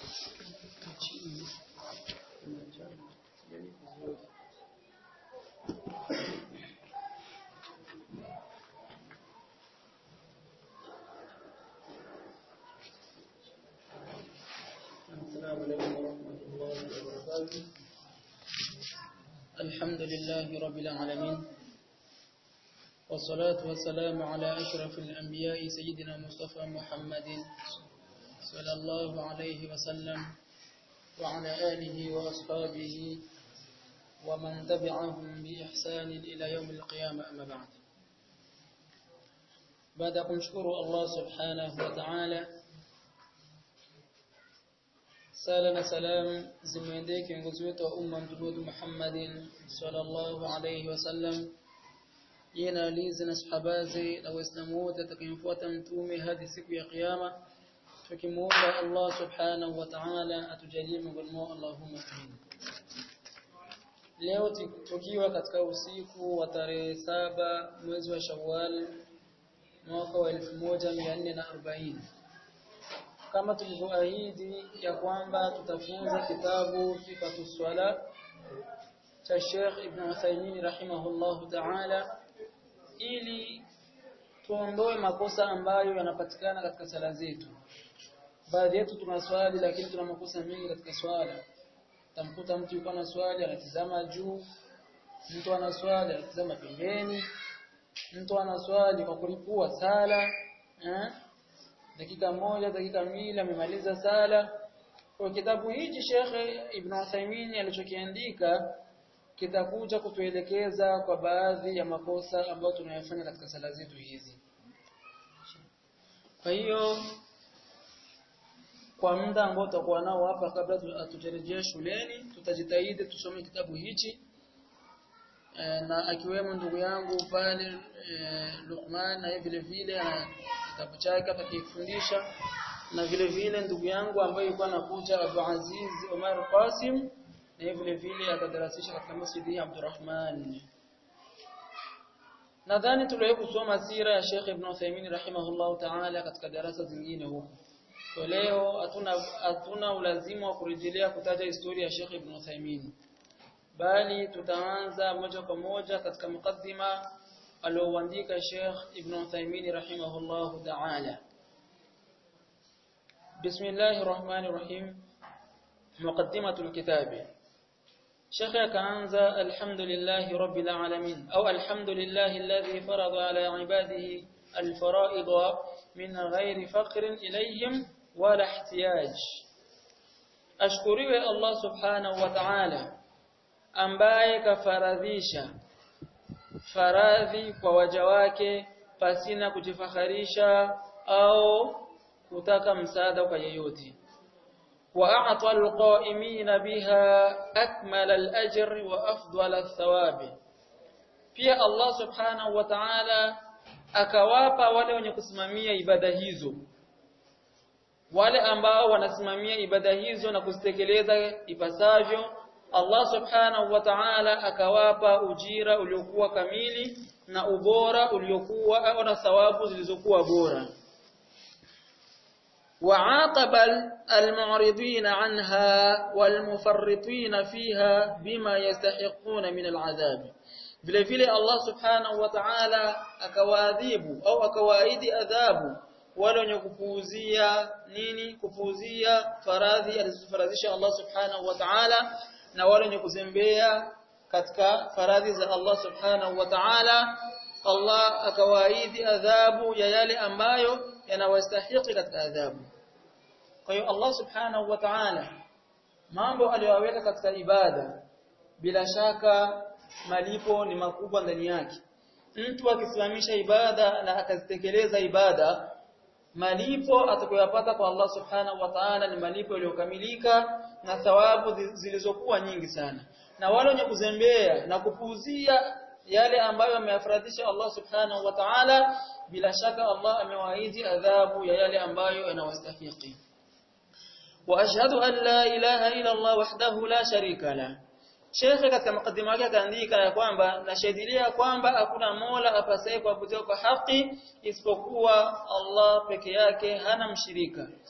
السلام عليكم ورحمة الله وبركاته الحمد لله رب العالمين والصلاة والسلام على أشرف الأنبياء سيدنا مصطفى محمد صلى الله عليه وسلم وعلى آله وأصحابه ومن تبعهم بإحسان إلى يوم القيامة أما بعد بعد kumshukuru Allah subhanahu wa ta'ala sala na salam zimeendee kiongozi wetu wa umma mtume wetu Muhammadin sallallahu alayhi wasallam yeye na alizi na sahabaze na waislamu wote atakayemfuata mtume hadi siku ya kiyama tukimuomba Allah subhanahu wa ta'ala atujalie miongoni mwao Allahumma amin leo tukiwa katika usiku wa tarehe saba mwezi wa Shawwal mwaka wa 1440 kama tulivyoahidi ya kwamba tutafunza kitabu Sifatu Swala cha Sheikh Ibn Uthaymeen rahimahullahu ta'ala ili tuondoe makosa ambayo yanapatikana katika sala zetu. Baadhi yetu tuna swali lakini tuna makosa mengi katika swala. Tamkuta mtu yuko na swali anatizama juu, mtu ana swali anatizama pembeni, mtu ana swali kwa kulipua sala, eh? dakika moja dakika mbili amemaliza sala kwa kitabu hichi Sheikh Ibn Uthaymeen alichokiandika kitakuja kutuelekeza kwa baadhi ya makosa ambayo tunayafanya katika sala zetu hizi kwa hiyo kwa muda ambao tutakuwa nao hapa kabla hatujarejea shuleni tutajitahidi tusome kitabu hichi e, na akiwemo ndugu yangu pale e, Luqman na vile vile kitabu chake atakifundisha na vile vile ndugu yangu ambaye yuko anakuja Abu Aziz Omar Qasim na vile vile atadarasisha katika masjidi ya Abdurrahman nadhani tuliwahi kusoma sira ya Sheikh Ibn Uthaymeen rahimahullahu ta'ala katika darasa zingine huko kwa leo hatuna hatuna ulazima wa kurejelea kutaja historia ya Sheikh Ibn Uthaymeen bali tutaanza moja kwa moja katika mukaddima alioandika Sheikh Ibn Uthaymeen rahimahullahu ta'ala Bismillahir Rahmanir Rahim Muqaddimatul Kitab Sheikh akaanza alhamdulillahi rabbil alamin au alhamdulillahi alladhi farada ala ibadihi alfara'id min ghairi faqrin ilayhim wala ihtiyaj Ashkuriwe Allah subhanahu wa ta'ala ambaye kafaradhisha faradhi kwa waja wake pasina kujifaharisha au kutaka msaada kwa yeyote وأعطى القائمين بها أكمل الأجر وأفضل الثواب pia Allah subhanahu wa ta'ala akawapa wale wenye kusimamia ibada hizo wale ambao wanasimamia ibada hizo na kuzitekeleza ipasavyo Allah subhanahu wa ta'ala akawapa ujira uliokuwa kamili na ubora uliokuwa au na thawabu zilizokuwa bora وعاقب المعرضين عنها والمفرطين فيها بما يستحقون من العذاب vile vile Allah subhanahu wa ta'ala akawaadhibu au akawaahidi adhabu wale wenye kupuuzia nini kupuuzia faradhi alizofaradhisha Allah subhanahu wa ta'ala na wale wenye kuzembea katika faradhi za Allah subhanahu wa ta'ala Allah akawaahidi adhabu ya yale ambayo yanawastahili katika adhabu kwa hiyo Allah subhanahu wa ta'ala mambo aliyoweka katika ibada bila shaka malipo ni makubwa ndani yake mtu akisimamisha ibada na akazitekeleza ibada malipo atakayopata kwa Allah subhanahu wa ta'ala ni malipo yaliyokamilika na thawabu zilizokuwa nyingi sana na wale wenye kuzembea na kupuuzia yale ambayo ameyafaradhisha Allah subhanahu wa ta'ala bila shaka Allah amewaahidi adhabu ya yale ambayo yanawastahili واشهد ان لا اله الا الله وحده لا شريك له Sheikh katika mukadima wake akaandika ya kwamba nashahidilia kwamba hakuna Mola apasaye kuabudiwa kwa haki isipokuwa Allah peke yake hana mshirika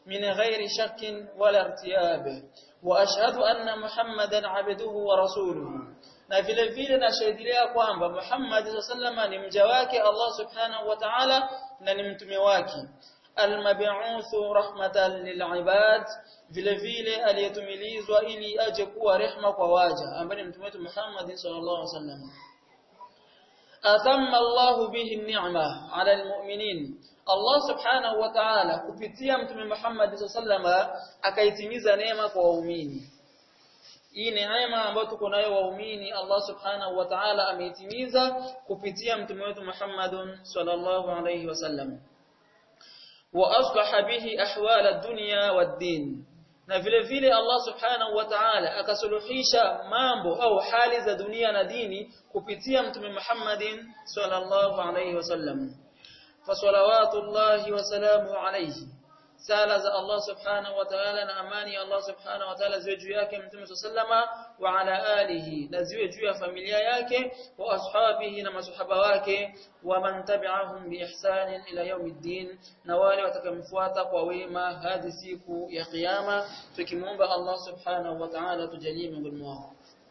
من غير شك ولا ارتياب وأشهد أن محمدا عبده ورسوله na vile vile nashuhudia kwamba Muhammad sallama ni mja wake Allah subhanahu wa ta'ala na ni mtume wake almab'uthu rahmatan lil'ibad vile vile aliyetumilizwa ili aje kuwa rehma kwa waja ambaye ni mtume wetu Muhammad sallallahu alaihi wasallam atamma Allah bihi ni'ma 'ala almu'minin Allah subhanahu wa ta'ala kupitia mtume Muhammad sallallahu akaitimiza neema kwa waumini hii neema ambayo tuko nayo waumini Allah subhanahu wa ta'ala ameitimiza kupitia mtume wetu Muhammadun sallallahu alayhi wasallam wa aslaha bihi ahwal ad-dunya wad-din na vile vile Allah subhanahu wa ta'ala akasuluhisha mambo au hali za dunia na dini kupitia mtume Muhammadin sallallahu alayhi wasallam fa salawatullahi wa salamu alayhi sala za Allah subhanahu wa ta'ala na amani ya Allah subhanahu wa ta'ala ziwe juu yake mtume sallama wa ala alihi na ziwe juu ya familia yake wa ashabihi na masahaba wake wa man tabi'ahum bi ihsan ila yawmiddin na wale watakaomfuata kwa wema hadi siku ya kiyama tukimuomba Allah subhanahu wa ta'ala tujalie miongoni mwao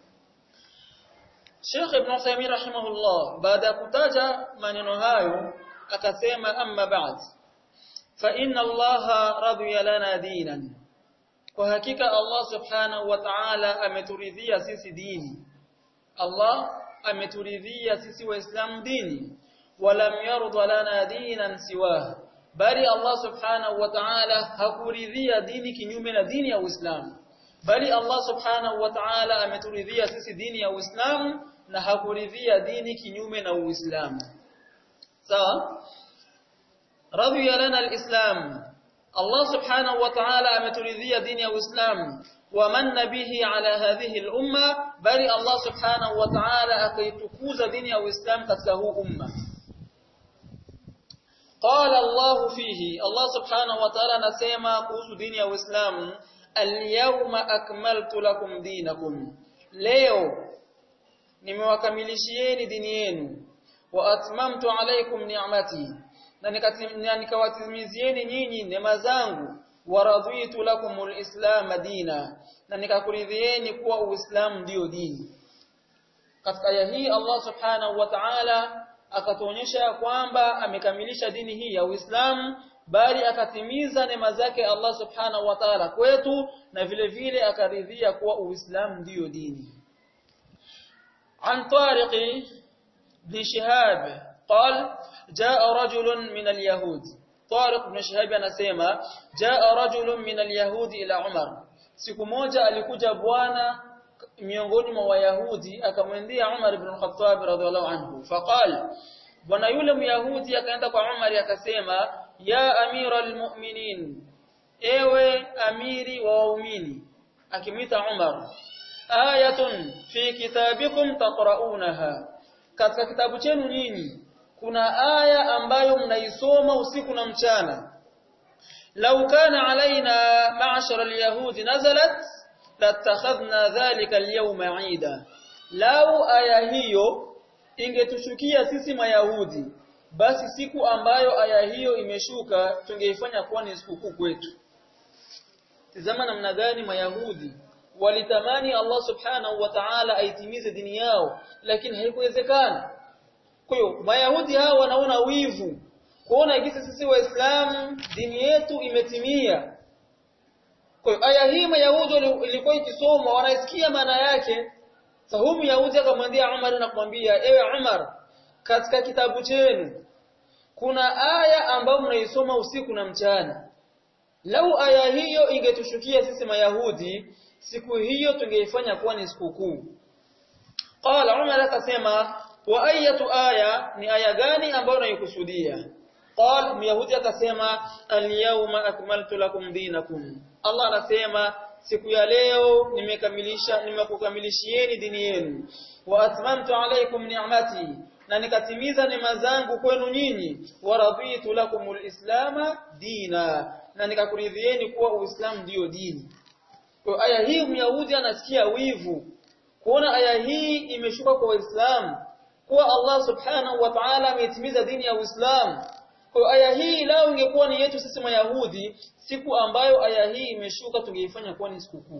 Sheikh Ibn Uthaymeen rahimahullah baada ya kutaja maneno hayo akasema amma ba'd فإن الله رضي لنا دينا وحقيقة الله سبحانه وتعالى ameturidhia sisi dini Allah ameturidhia sisi waislamu dini walam yarda lana dinan siwa bali Allah subhanahu wa ta'ala hakuridhia dini kinyume na dini ya Uislamu bali Allah subhanahu wa ta'ala ameturidhia sisi dini ya Uislamu na hakuridhia dini kinyume na Uislamu sawa رضي لنا الإسلام الله سبحانه وتعالى أمترذي دين الإسلام ومن به على هذه الأمة بل الله سبحانه وتعالى أكيتكوز دين الإسلام كتله أمة قال الله فيه الله سبحانه وتعالى نسيما كوز دين الإسلام اليوم أكملت لكم دينكم leo nimewakamilishieni dini yenu wa atmamtu alaykum ni'mati na nikawatimizieni nyinyi neema zangu waradhitu lakumul islam dina na nikakuridhieni kuwa uislamu ndio dini katika aya hii Allah subhanahu wa ta'ala akatuonyesha kwamba amekamilisha dini hii ya Uislamu bali akatimiza neema zake Allah subhanahu wa ta'ala kwetu na vile vile akaridhia kuwa Uislamu ndio dini عن طارق بن شهاب قال جاء رجل من اليهود طارق بن شهاب anasema جاء رجل من اليهود الى عمر siku moja alikuja bwana miongoni mwa wayahudi akamwendea Umar ibn al-Khattab radhiallahu anhu faqal bwana yule myahudi akaenda kwa Umar akasema ya amira almu'minin ewe amiri wa waumini akimwita Umar ayatun fi kitabikum taqra'unaha katika kitabu chenu nyinyi kuna aya ambayo mnaisoma usiku na mchana law kana alaina ma'shar alyahudi nazalat latakhadhna dhalika alyawma 'ida law aya hiyo ingetushukia sisi mayahudi basi siku ambayo aya hiyo imeshuka tungeifanya kuwa ni sikukuu kwetu tazama namna gani mayahudi walitamani Allah subhanahu wa ta'ala aitimize dini yao lakini haikuwezekana kwa hiyo mayahudi hao wanaona wivu kuona jinsi sisi waislamu dini yetu imetimia kwa hiyo aya hii mayahudi ilikuwa ikisomwa wanaisikia maana yake sahumu yahudi akamwambia Umar na kumwambia ewe Umar katika kitabu chenu kuna aya ambayo mnaisoma usiku na mchana lau aya hiyo ingetushukia sisi mayahudi siku hiyo tungeifanya kuwa ni sikukuu qala Umar akasema wa ayatu aya ni aya gani ambayo unaikusudia qal myahudi akasema al-yawma akmaltu lakum dinakum Allah anasema siku ya leo nimekamilisha nimekukamilishieni dini yenu wa atmamtu alaykum ni'mati na nikatimiza neema zangu kwenu nyinyi wa raditu lakumul islama dina na nikakuridhieni kuwa uislamu ndiyo dini kwa aya hii myahudi anasikia wivu kuona aya hii imeshuka kwa waislamu kuwa Allah subhanahu wa ta'ala ametimiza dini ya Uislamu kwa aya hii lao ingekuwa ni yetu sisi mayahudi siku ambayo aya hii imeshuka tungeifanya kuwa ni sikukuu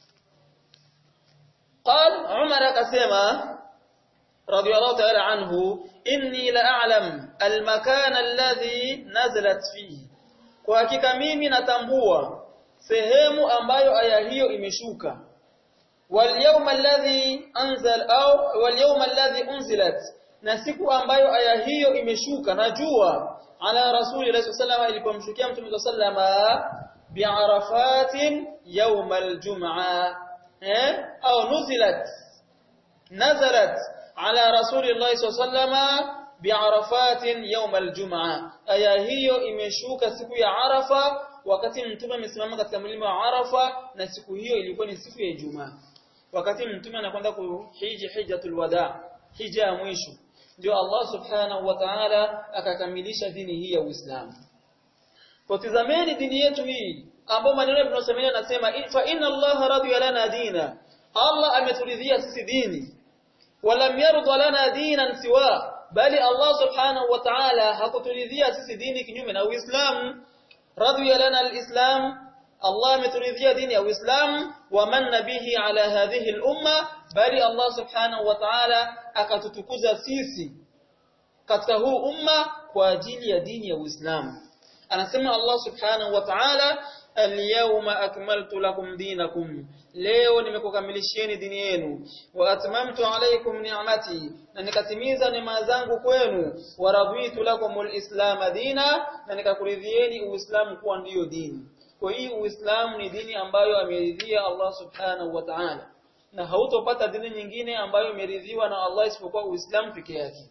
قال عمر كسمة رضي الله تعالى عنه إني لأعلم المكان الذي نزلت فيه kwa hakika mimi natambua sehemu ambayo aya hiyo imeshuka wal yawma alladhi anzal au wal yawma alladhi unzilat na siku ambayo aya hiyo imeshuka najua ala rasulillahi sallallahu alayhi ilipomshukia mtume sallama bi'arafatin yawm aljum'a eh au nuzilat nazalat ala rasulillahi sallallahu bi'arafatin yawm aljum'a aya hiyo imeshuka siku ya arafa wakati mtume amesimama katika mlima wa arafa na siku hiyo ilikuwa ni siku ya ijumaa wakati mtume anakwenda kuhiji hijjatul wada hija ya mwisho ndio Allah subhanahu wa ta'ala akakamilisha dini hii ya Uislamu kwa tizameni dini yetu hii ambao maneno tunayosemea nasema fa inna Allah radiya lana dina Allah ameturidhia sisi dini walam yarda lana dinan siwa bali Allah subhanahu wa ta'ala hakuturidhia sisi dini kinyume na Uislamu radiya lana alislam Allah ameturidhia dini ya Uislamu wa manna bihi ala hadhihi al-umma bali Allah subhanahu wa ta'ala akatutukuza sisi katika huu umma kwa ajili ya dini ya Uislamu anasema Allah subhanahu wa ta'ala al-yawma akmaltu lakum dinakum leo nimekukamilishieni dini yenu wa atmamtu alaykum ni'mati na nikatimiza neema zangu kwenu wa raditu lakum al-islam dina na nikakuridhieni uislamu kuwa ndiyo dini kwa hii uislamu ni dini ambayo ameridhia Allah subhanahu wa ta'ala na hautopata dini nyingine ambayo imeridhiwa na Allah isipokuwa uislamu peke yake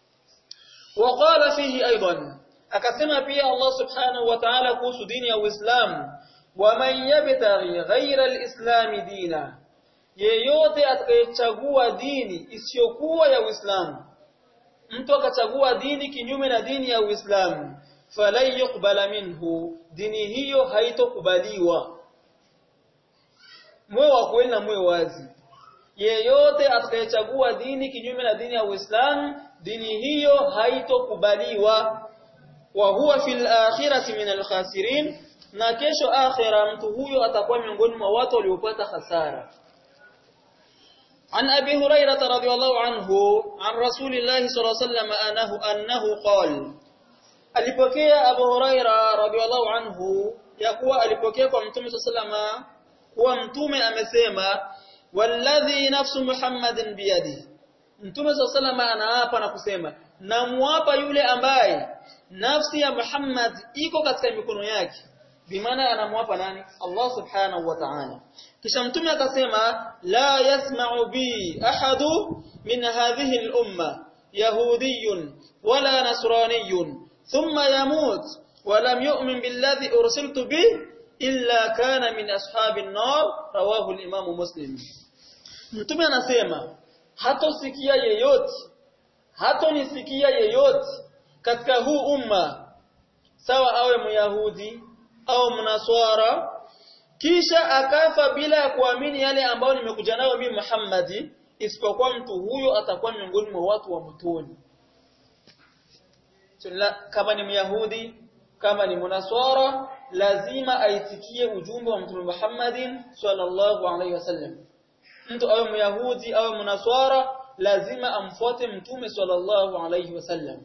وقال فيه ايضا akasema pia Allah subhanahu wa ta'ala kuhusu dini ya Uislamu waman yabtaghi ghayra al-islam dina yeyote atakayechagua dini isiyokuwa ya Uislamu mtu akachagua dini kinyume na dini ya Uislamu falan yuqbala minhu dini hiyo haitokubaliwa mwe wa kweli na mwe wazi yeyote atakayechagua dini kinyume na dini ya Uislamu dini hiyo haitokubaliwa wa huwa fil akhirati min al-khasirin na kesho akhira mtu huyo atakuwa miongoni mwa watu waliopata hasara عن أبي هريرة رضي الله عنه عن رسول الله صلى الله عليه وسلم أنه, أنه قال alipokea Abu Huraira radhiallahu anhu ya kuwa alipokea kwa Mtume sallama kuwa Mtume amesema walladhi nafsu Muhammadin biyadi Mtume sallama anaapa na kusema namuapa yule ambaye nafsi ya Muhammad iko katika mikono yake bimaana anamuapa nani Allah subhanahu wa ta'ala kisha mtume akasema la yasma'u bi ahadu min hadhihi al-umma yahudiyyun wala nasraniyyun thumma yamut wa lam yu'min billadhi ursiltu bi illa kana min ashabin nar rawahu al-imam muslim mtume anasema hatosikia yeyote hatonisikia yeyote katika huu umma sawa awe myahudi au mnaswara kisha akafa bila ya kuamini yale ambayo nimekuja nayo mimi Muhammadi isipokuwa mtu huyo atakuwa miongoni mwa watu wa motoni kama ni myahudi kama ni mnaswara lazima aitikie ujumbe wa mtume Muhammadin sallallahu alaihi wasallam mtu awe myahudi awe mnaswara lazima amfuate mtume sallallahu alaihi wasallam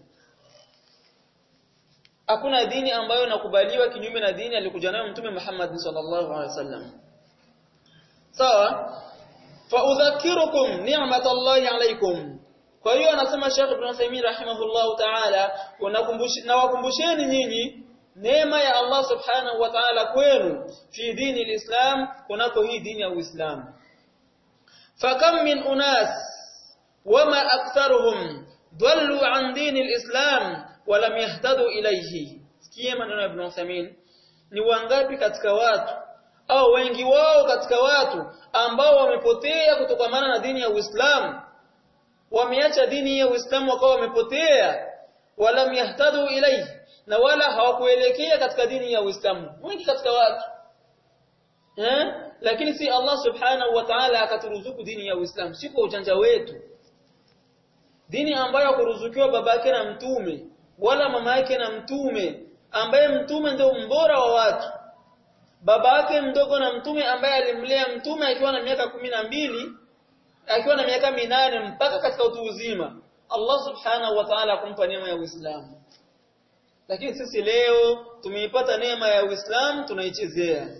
hakuna dini ambayo inakubaliwa kinyume na dini alikuja nayo mtume Muhammad sallallahu alaihi wasallam sawa fa udhakirukum ni'matallahi alaykum kwa hiyo anasema Sheikh Ibn Uthaymeen rahimahullahu ta'ala na wakumbusheni nyinyi neema ya Allah subhanahu wa ta'ala kwenu fi dini alislam kunako hii dini ya Uislamu fakam min unas wama aktharuhum dallu an dini alislam walam yahtadu ilayhi sikie maneno ya Ibn Uthaymeen ni wangapi katika watu au wengi wao katika watu ambao wamepotea kutokamana na dini ya Uislamu wameacha dini ya Uislamu wakawa wamepotea walam yahtadu ilayhi na wala hawakuelekea katika dini ya Uislamu wengi katika watu eh lakini si Allah subhanahu wa ta'ala akaturuzuku dini ya Uislamu si kwa ujanja wetu dini ambayo kuruzukiwa babake na mtume wala mama yake na mtume ambaye mtume ndio mbora wa watu baba yake mdogo na mtume ambaye alimlea mtume akiwa na miaka kumi na mbili akiwa na miaka minane mpaka katika utu uzima Allah subhanahu wa ta'ala akumpa neema ya Uislamu lakini sisi leo tumeipata neema ya Uislamu tunaichezea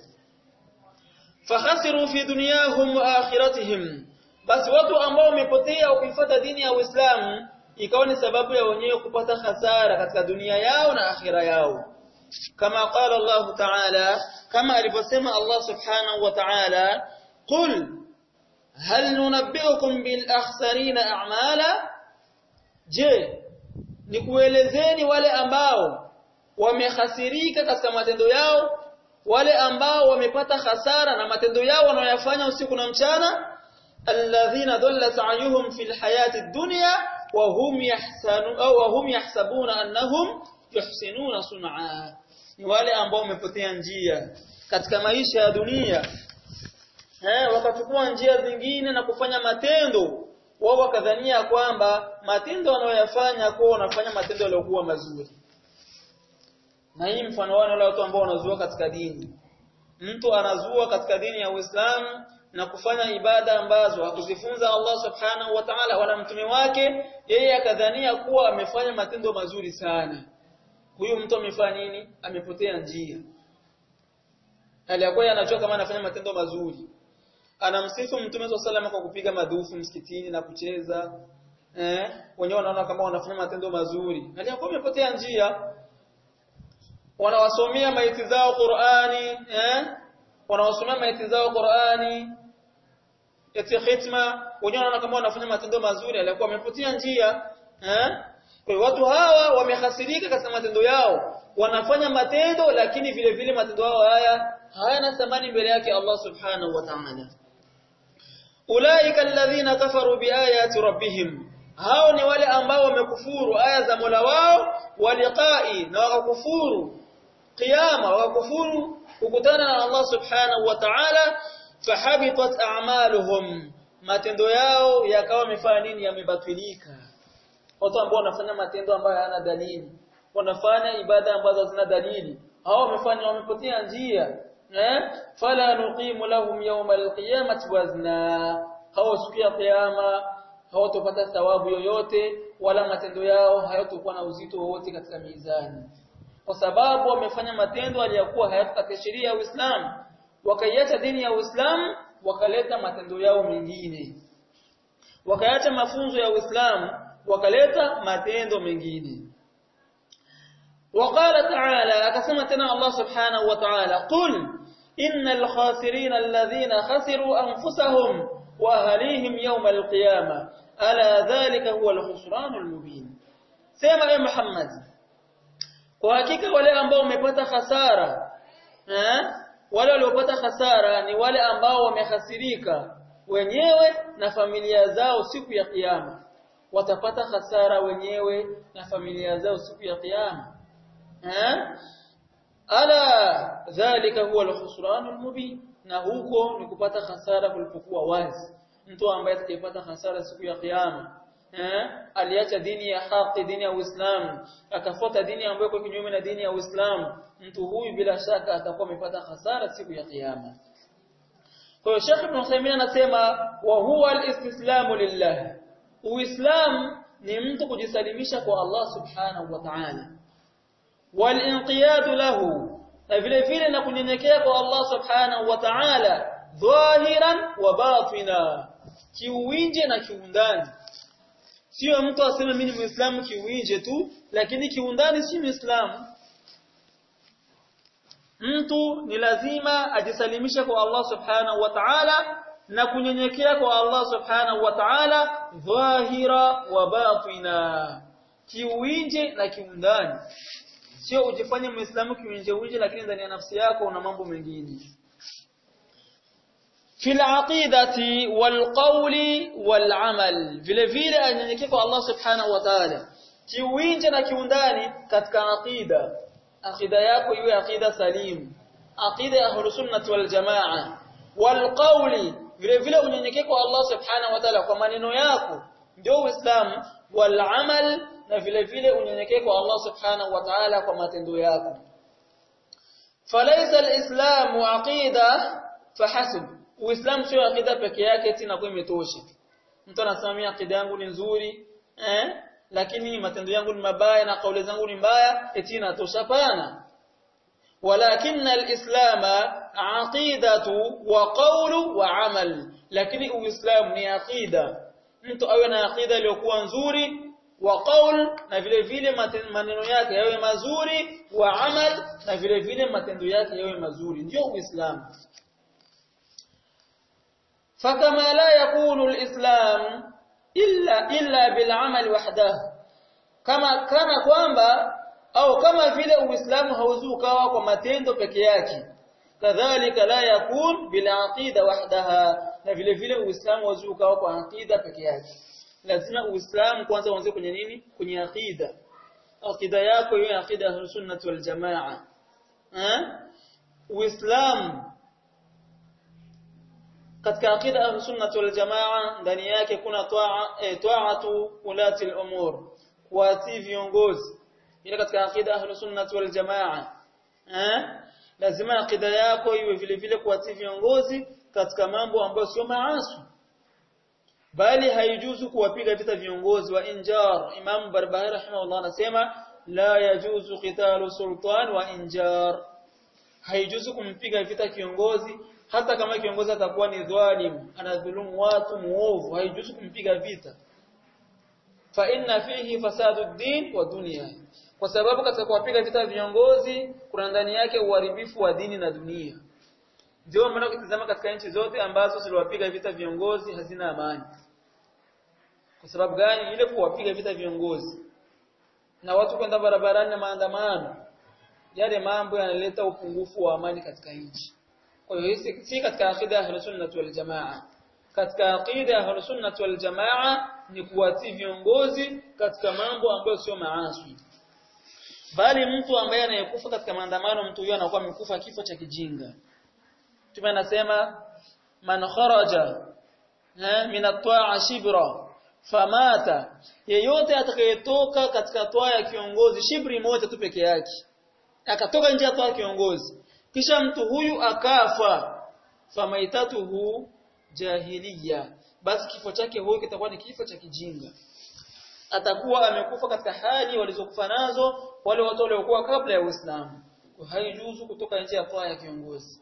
fakhasiru fi dunyahum wa akhiratihim basi watu ambao wamepotea kuifuata dini ya Uislamu ikawa ni sababu ya wenyewe kupata hasara katika dunia yao na akhira yao kama qala Allah ta'ala kama alivyosema Allah subhanahu wa ta'ala qul hal nunabbiukum bil akhsarina a'mala je nikuelezeni wale ambao wamehasirika katika matendo yao wale ambao wamepata hasara na matendo yao wanayoyafanya usiku na mchana alladhina dhalla sa'yuhum fil hayati dunya wa hum yahsanu au wa hum yahsabuna annahum yuhsinuna sun'a ni wale ambao wamepotea njia katika maisha ya dunia eh wakachukua njia zingine na kufanya matendo wao wakadhania kwamba matendo wanayoyafanya kwa wanafanya matendo yaliyokuwa mazuri na hii mfano wao wale watu ambao wanazua katika dini mtu anazua katika dini ya Uislamu na kufanya ibada ambazo hakuzifunza Allah subhanahu wa ta'ala wala mtume wake yeye akadhania kuwa amefanya matendo mazuri sana huyu mtu amefanya nini amepotea njia aliyakuwa anajua kama anafanya matendo mazuri anamsifu mtume swalla kwa kupiga madufu msikitini na kucheza eh wenyewe wanaona kama wanafanya matendo mazuri aliyakuwa amepotea njia wanawasomea maiti zao Qur'ani eh wanawasomea maiti zao Qur'ani eti khitma wenyewe wanaona kama wanafanya matendo mazuri aliyakuwa amepotea njia eh kwa hiyo watu hawa wamehasirika katika matendo yao wanafanya matendo lakini vile vile matendo yao haya hayana thamani mbele yake Allah subhanahu wa ta'ala ulaika alladhina kafaru biayati rabbihim hao ni wale ambao wamekufuru aya za Mola wao waliqai na wakakufuru qiyama wakakufuru kukutana na Allah subhanahu wa ta'ala fahabitat a'maluhum matendo yao yakawa yamefanya nini yamebatilika watu ambao wanafanya matendo ambayo hayana dalili wanafanya ibada ambazo hazina dalili hao wamefanya wamepotea njia eh fala nuqimu lahum yawma alqiyamati wazna hao siku ya kiyama hawatopata thawabu yoyote wala matendo yao hayatokuwa na uzito wowote katika mizani kwa sababu wamefanya matendo aliyokuwa hayataka sheria ya Uislamu wakaiacha dini ya Uislamu wakaleta matendo yao mengine wakaacha mafunzo ya Uislamu wakaleta matendo mengine وقال تعالى akasema tena Allah subhanahu wa ta'ala qul innal khasirin alladhina khasiru anfusahum wa ahlihim yawm alqiyamah ala dhalika huwa alkhusran almubin sema e Muhammad kwa hakika wale ambao wamepata hasara eh wale waliopata hasara ni wale ambao wamehasirika wenyewe na familia zao siku ya kiyama watapata hasara wenyewe na familia zao siku ya kiyama ala dhalika huwa al-khusran al-mubin na huko ni kupata hasara kulipokuwa wazi mtu ambaye atakayepata hasara siku ya kiyama eh aliacha dini ya haki dini ya Uislamu akafuata dini ambayo iko kinyume na dini ya Uislamu mtu huyu bila shaka atakuwa amepata hasara siku ya kiyama kwa hiyo Sheikh Ibn Uthaymeen anasema wa huwa al-istislamu lillah Uislamu ni mtu kujisalimisha kwa Allah subhanahu wa ta'ala walinqiyadu lahu na vile vile na kunyenyekea kwa Allah subhanahu wa ta'ala dhahiran wa batina kiuinje na kiundani sio mtu aseme mimi ni muislamu kiuinje tu lakini kiundani si muislamu mtu ni lazima ajisalimishe kwa Allah subhanahu wa ta'ala na kunyenyekea kwa Allah subhanahu wa ta'ala dhahira wa batina kiuinje na kiundani sio ujifanye muislamu kiunje unje lakini ndani ya nafsi yako una mambo mengine fil aqidati wal qawli wal amal vile vile anyenyekee kwa Allah subhanahu wa ta'ala kiuinje na kiundani katika aqida aqida yako iwe aqida salim aqida ya ahlus sunnah wal jamaa wal qawli vile vile unyenyekee kwa Allah subhanahu wa ta'ala kwa maneno yako ndio uislamu wal amal na vile vile unyenyekee kwa Allah subhanahu wa ta'ala kwa matendo yako falaysa alislamu aqida fahasib uislamu sio aqida peke yake tena kwa imetosha mtu anasimamia aqida yangu ni nzuri eh lakini matendo yangu ni mabaya na kauli zangu ni mbaya eti inatosha pana ولكن الإسلام عقيدة وقول وعمل lakini uislamu ni aqida mtu awe na aqida iliyokuwa nzuri wa qaul na vile vile maneno yake yawe mazuri wa amal na vile vile matendo yake yawe mazuri ndio uislamu fakama la yakunu alislam illa illa bil amal wahdahu kama kana kwamba au kama vile uislamu hauzi ukawa kwa matendo peke yake kadhalika la yakun bil aqida wahdaha na vile vile uislamu hauzi ukawa kwa aqida peke yake lazima uislamu kwanza uanze kwenye nini kwenye aqida aqida yako iwe aqida ya sunnah wal jamaa eh uislamu katika aqida ya sunnah wal jamaa ndani yake kuna ta'atu ulati al-umur kuatii viongozi ile katika aqida ahlus sunnah wal jamaa eh lazima aqida yako iwe vile vile kuatii viongozi katika mambo ambayo sio maasi bali haijuzu kuwapiga vita viongozi wa injar imam barbahari rahimahullah anasema la yajuzu qitalu sultan wa injar haijuzu kumpiga vita kiongozi hata kama kiongozi atakuwa ni dhalim anadhulumu watu muovu haijuzu kumpiga vita fa inna fihi fasadu ad-din wa dunya kwa sababu katika kuwapiga vita viongozi kuna ndani yake uharibifu wa dini na dunia ndio maana ukitazama katika nchi zote ambazo ziliwapiga vita viongozi hazina amani kwa sababu gani ile kuwapiga vita viongozi na watu kwenda barabarani na maandamano yale mambo yanaleta upungufu wa amani katika nchi kwa hiyo hii si katika akida ya Ahlus wal Jamaa katika akida ya Ahlus wal Jamaa ni kuwatii viongozi katika mambo ambayo sio maasi bali mtu ambaye anayekufa katika maandamano mtu huyo anakuwa amekufa kifo cha kijinga Mtume anasema man kharaja min at-ta'a shibra famata yeyote atakayetoka katika toa ya kiongozi shibri moja tu peke yake akatoka nje ya toa ya kiongozi kisha mtu huyu akafa famaitatuhu jahiliya basi kifo chake huyo kitakuwa ni kifo cha kijinga atakuwa amekufa katika hali walizokufa nazo wale watu waliokuwa kabla ya Uislamu haijuzu kutoka nje ya toa ya kiongozi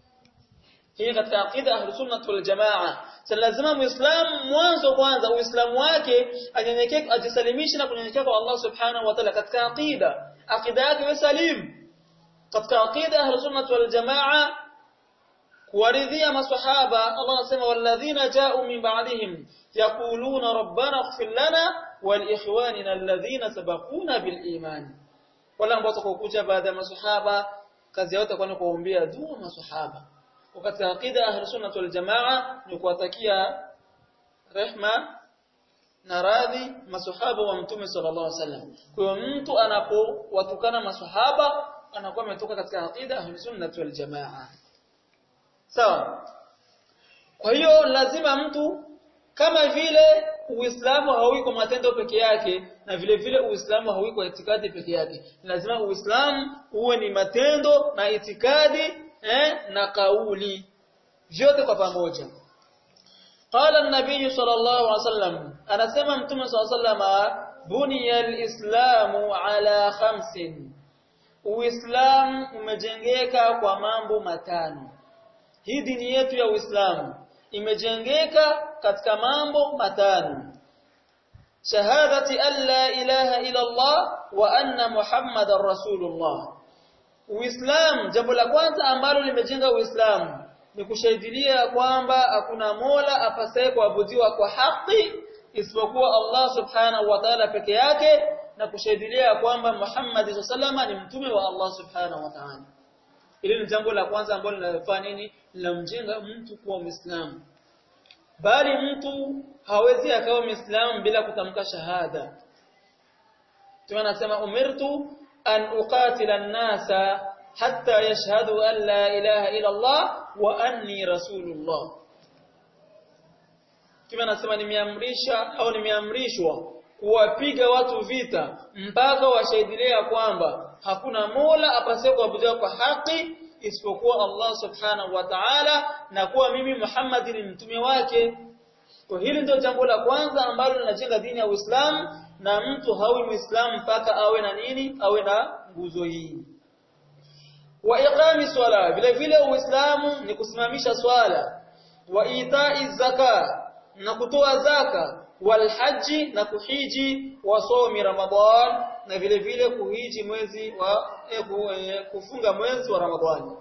hii katika aqida ahlus sunnah wal jamaa sasa lazima muislamu mwanzo kwanza uislamu wake anyenyekee ajisalimishe na kunyenyekea kwa Allah subhanahu wa ta'ala katika aqida aqida yake iwe salim katika aqida ahlus sunnah wal jamaa kuwaridhia maswahaba Allah anasema walladhina ja'u min ba'dihim yaquluna rabbana ighfir lana wal ikhwanina alladhina sabaquna bil iman wala ambao watakokuja baada ya maswahaba kazi yao itakuwa ni kuombea dua maswahaba wakati aqida ahlus sunnah wal jamaa ni kuwatakia rehma na radhi maswahaba wa mtume sallallahu alaihi wasallam kwa hiyo mtu anapowatukana maswahaba anakuwa ametoka katika aqida ahlus sunnah wal jamaa sawa kwa hiyo lazima mtu kama vile Uislamu hauwi kwa matendo peke yake na vile vile Uislamu hauwi kwa itikadi peke yake lazima Uislamu uwe ni matendo na itikadi eh, na kauli vyote kwa pamoja قال النبي صلى الله عليه وسلم anasema mtume صلى الله عليه وسلم buniya alislamu ala khamsin uislamu umejengeka kwa mambo matano hii dini yetu ya uislamu imejengeka katika mambo matano shahadati an la ilaha illa allah wa anna muhammadar rasulullah Uislamu jambo la kwanza ambalo limejenga Uislamu ni kushahidilia kwamba hakuna Mola apasaye kuabudiwa kwa haki isipokuwa Allah Subhanahu wa Ta'ala peke yake na kushahidilia kwamba Muhammad sallallahu ni mtume wa Allah Subhanahu wa Ta'ala. Hili ni jambo la kwanza ambalo linafanya nini? Linamjenga mtu kuwa Muislamu. Bali mtu hawezi akawa Muislamu bila kutamka shahada. Tunasema umirtu أن أقاتل الناس حتى يشهدوا أن لا إله إلا الله وأني رسول الله كما نسمى nimeamrisha au nimeamrishwa kuwapiga watu vita mpaka washahidilia kwamba hakuna mola apasaye kuabudiwa kwa haki isipokuwa Allah subhanahu wa ta'ala na kuwa mimi Muhammad ni mtume wake kwa hili ndio jambo la kwanza ambalo linajenga dini ya Uislamu na mtu hawi muislamu mpaka awe na nini awe na nguzo hii wa iqami swala vile vile uislamu ni kusimamisha swala wa itai zaka na kutoa zaka wal haji na kuhiji wa somi ramadhan na vile vile kuhiji mwezi wa eh, eh, kufunga mwezi wa ramadhani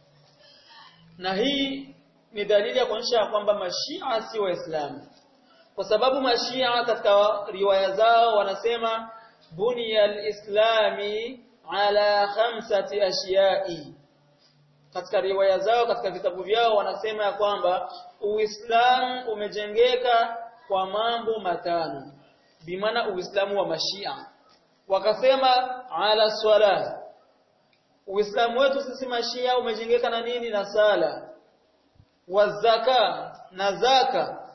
na hii ni dalili ya kuonyesha kwamba mashia si waislamu kwa sababu mashia katika riwaya zao wanasema bunya alislami ala khamsati ashiyai katika riwaya zao katika vitabu vyao wanasema ya kwamba uislamu umejengeka kwa mambo matano bimaana uislamu wa mashia wakasema ala swala uislamu wetu sisi mashia umejengeka na nini na sala wazaka na zaka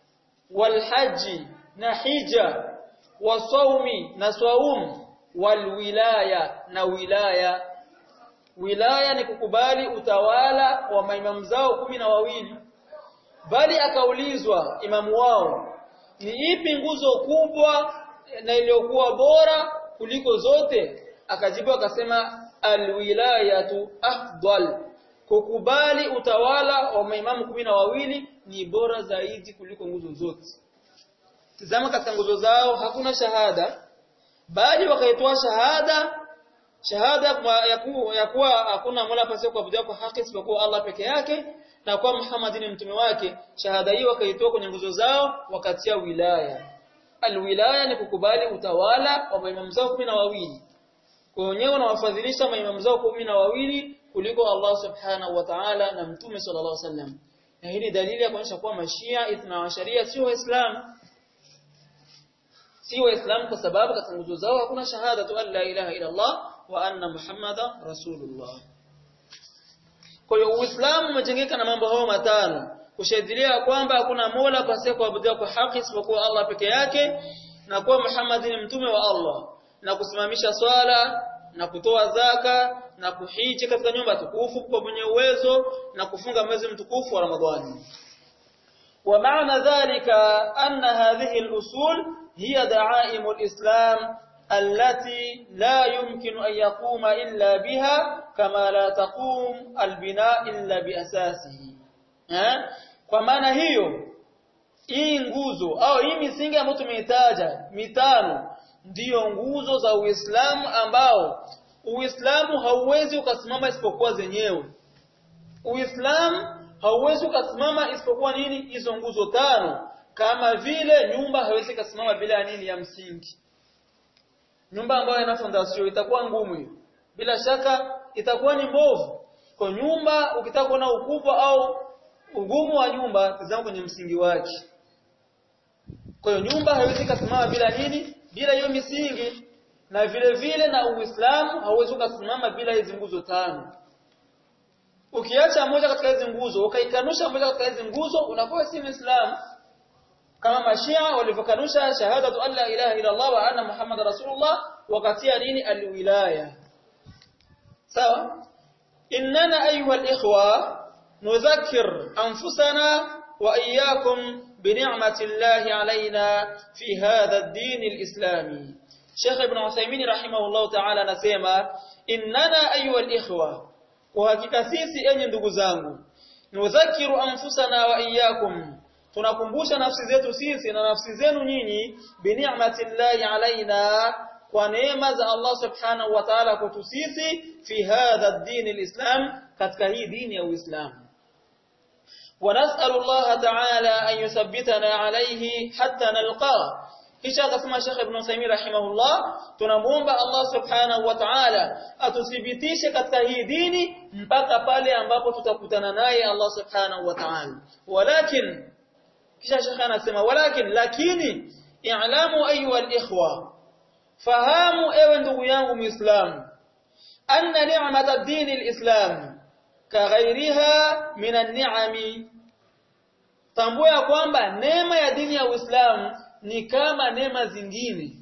walhaji na hija wasaumi na saum walwilaya na wilaya wilaya ni kukubali utawala wa maimamu zao kumi na wawili bali akaulizwa imamu wao ni ipi nguzo kubwa na iliyokuwa bora kuliko zote akajibu akasema alwilayatu afdal kukubali utawala wa maimamu kumi na wawili ni bora zaidi kuliko nguzo zote tazama katika nguzo zao hakuna shahada bali wakaitoa shahada shahada ya kuwa, ya kuwa hakuna mola pasiye kuabudiwa kwa haki isipokuwa Allah peke yake na kwa Muhammad ni mtume wake shahada hii wakaitoa kwenye nguzo zao wakatia wilaya alwilaya ni kukubali utawala wa maimamu zao kumi na wawili kwa wenyewe wanawafadhilisha maimamu zao kumi na wawili kuliko Allah subhanahu wa ta'ala na mtume sallallahu alaihi wasallam na hii ni dalili ya kuonyesha kuwa mashia ithna sharia sio waislamu si waislamu kwa sababu katika nguzo zao hakuna shahada tu la ilaha illa Allah wa anna muhammada rasulullah kwa hiyo uislamu umejengeka na mambo hayo matano kushahidilia kwamba hakuna mola pasiye kuabudiwa kwa haki isipokuwa Allah peke yake na kuwa Muhammad ni mtume wa Allah na kusimamisha swala na kutoa zaka na kuhiji katika nyumba tukufu kwa mwenye uwezo na kufunga mwezi mtukufu wa Ramadhani ومعنى ذلك أن هذه الأصول هي دعائم الإسلام التي لا يمكن أن يقوم إلا بها كما لا تقوم البناء إلا بأساسه kwa maana hiyo hii nguzo au hii misingi ambayo tumeitaja mitano ndiyo nguzo za Uislamu ambao Uislamu hauwezi ukasimama isipokuwa zenyewe Uislamu hauwezi ukasimama isipokuwa nini hizo nguzo tano kama vile nyumba haiwezi kusimama bila ya nini ya msingi nyumba ambayo ina fondation itakuwa ngumu hiyo bila shaka itakuwa ni mbovu kwa nyumba ukitaka kuona ukubwa au ugumu wa nyumba tazama kwenye msingi wake kwa hiyo nyumba haiwezi kusimama bila nini bila hiyo misingi na vile vile na Uislamu hauwezi kusimama bila hizo nguzo tano ukiacha moja katika hizi nguzo ukaikanusha moja katika hizi nguzo unakuwa si Muislamu kama mashia walivyokanusha shahadatu an la ilaha illa Allah wa anna Muhammad rasulullah wakatia nini alwilaya sawa innana ayuha alikhwa nudhakkir anfusana wa iyyakum بنعمة الله علينا في هذا الدين الإسلامي شيخ ابن عثيمين رحمه الله تعالى نسيما إننا أيها الإخوة وهكذا سيسي أني ndugu zangu nudhakiru anfusana wa iyyakum tunakumbusha nafsi zetu sisi na nafsi zenu nyinyi bini'mati llahi alaina kwa neema za Allah subhanahu wa ta'ala kwetu sisi fi hadha ad-din al-islam katika hii dini ya Uislamu ونسأل الله تعالى أن يثبتنا عليه حتى نلقاه kisha akasema Sheikh Ibn Uthaymeen rahimahullah tunamuomba Allah subhanahu wa ta'ala atuthibitishe katika hii dini mpaka pale ambapo tutakutana naye Allah subhanahu wa ta'ala walakin kisha Sheikh anasema walakin lakini i'lamu ayuha al-ikhwa fahamu ewe ndugu yangu muislamu anna ni'mat ad-din al-islam kaghairiha min an-ni'ami tambua ya kwamba neema ya dini ya Uislamu ni kama neema zingine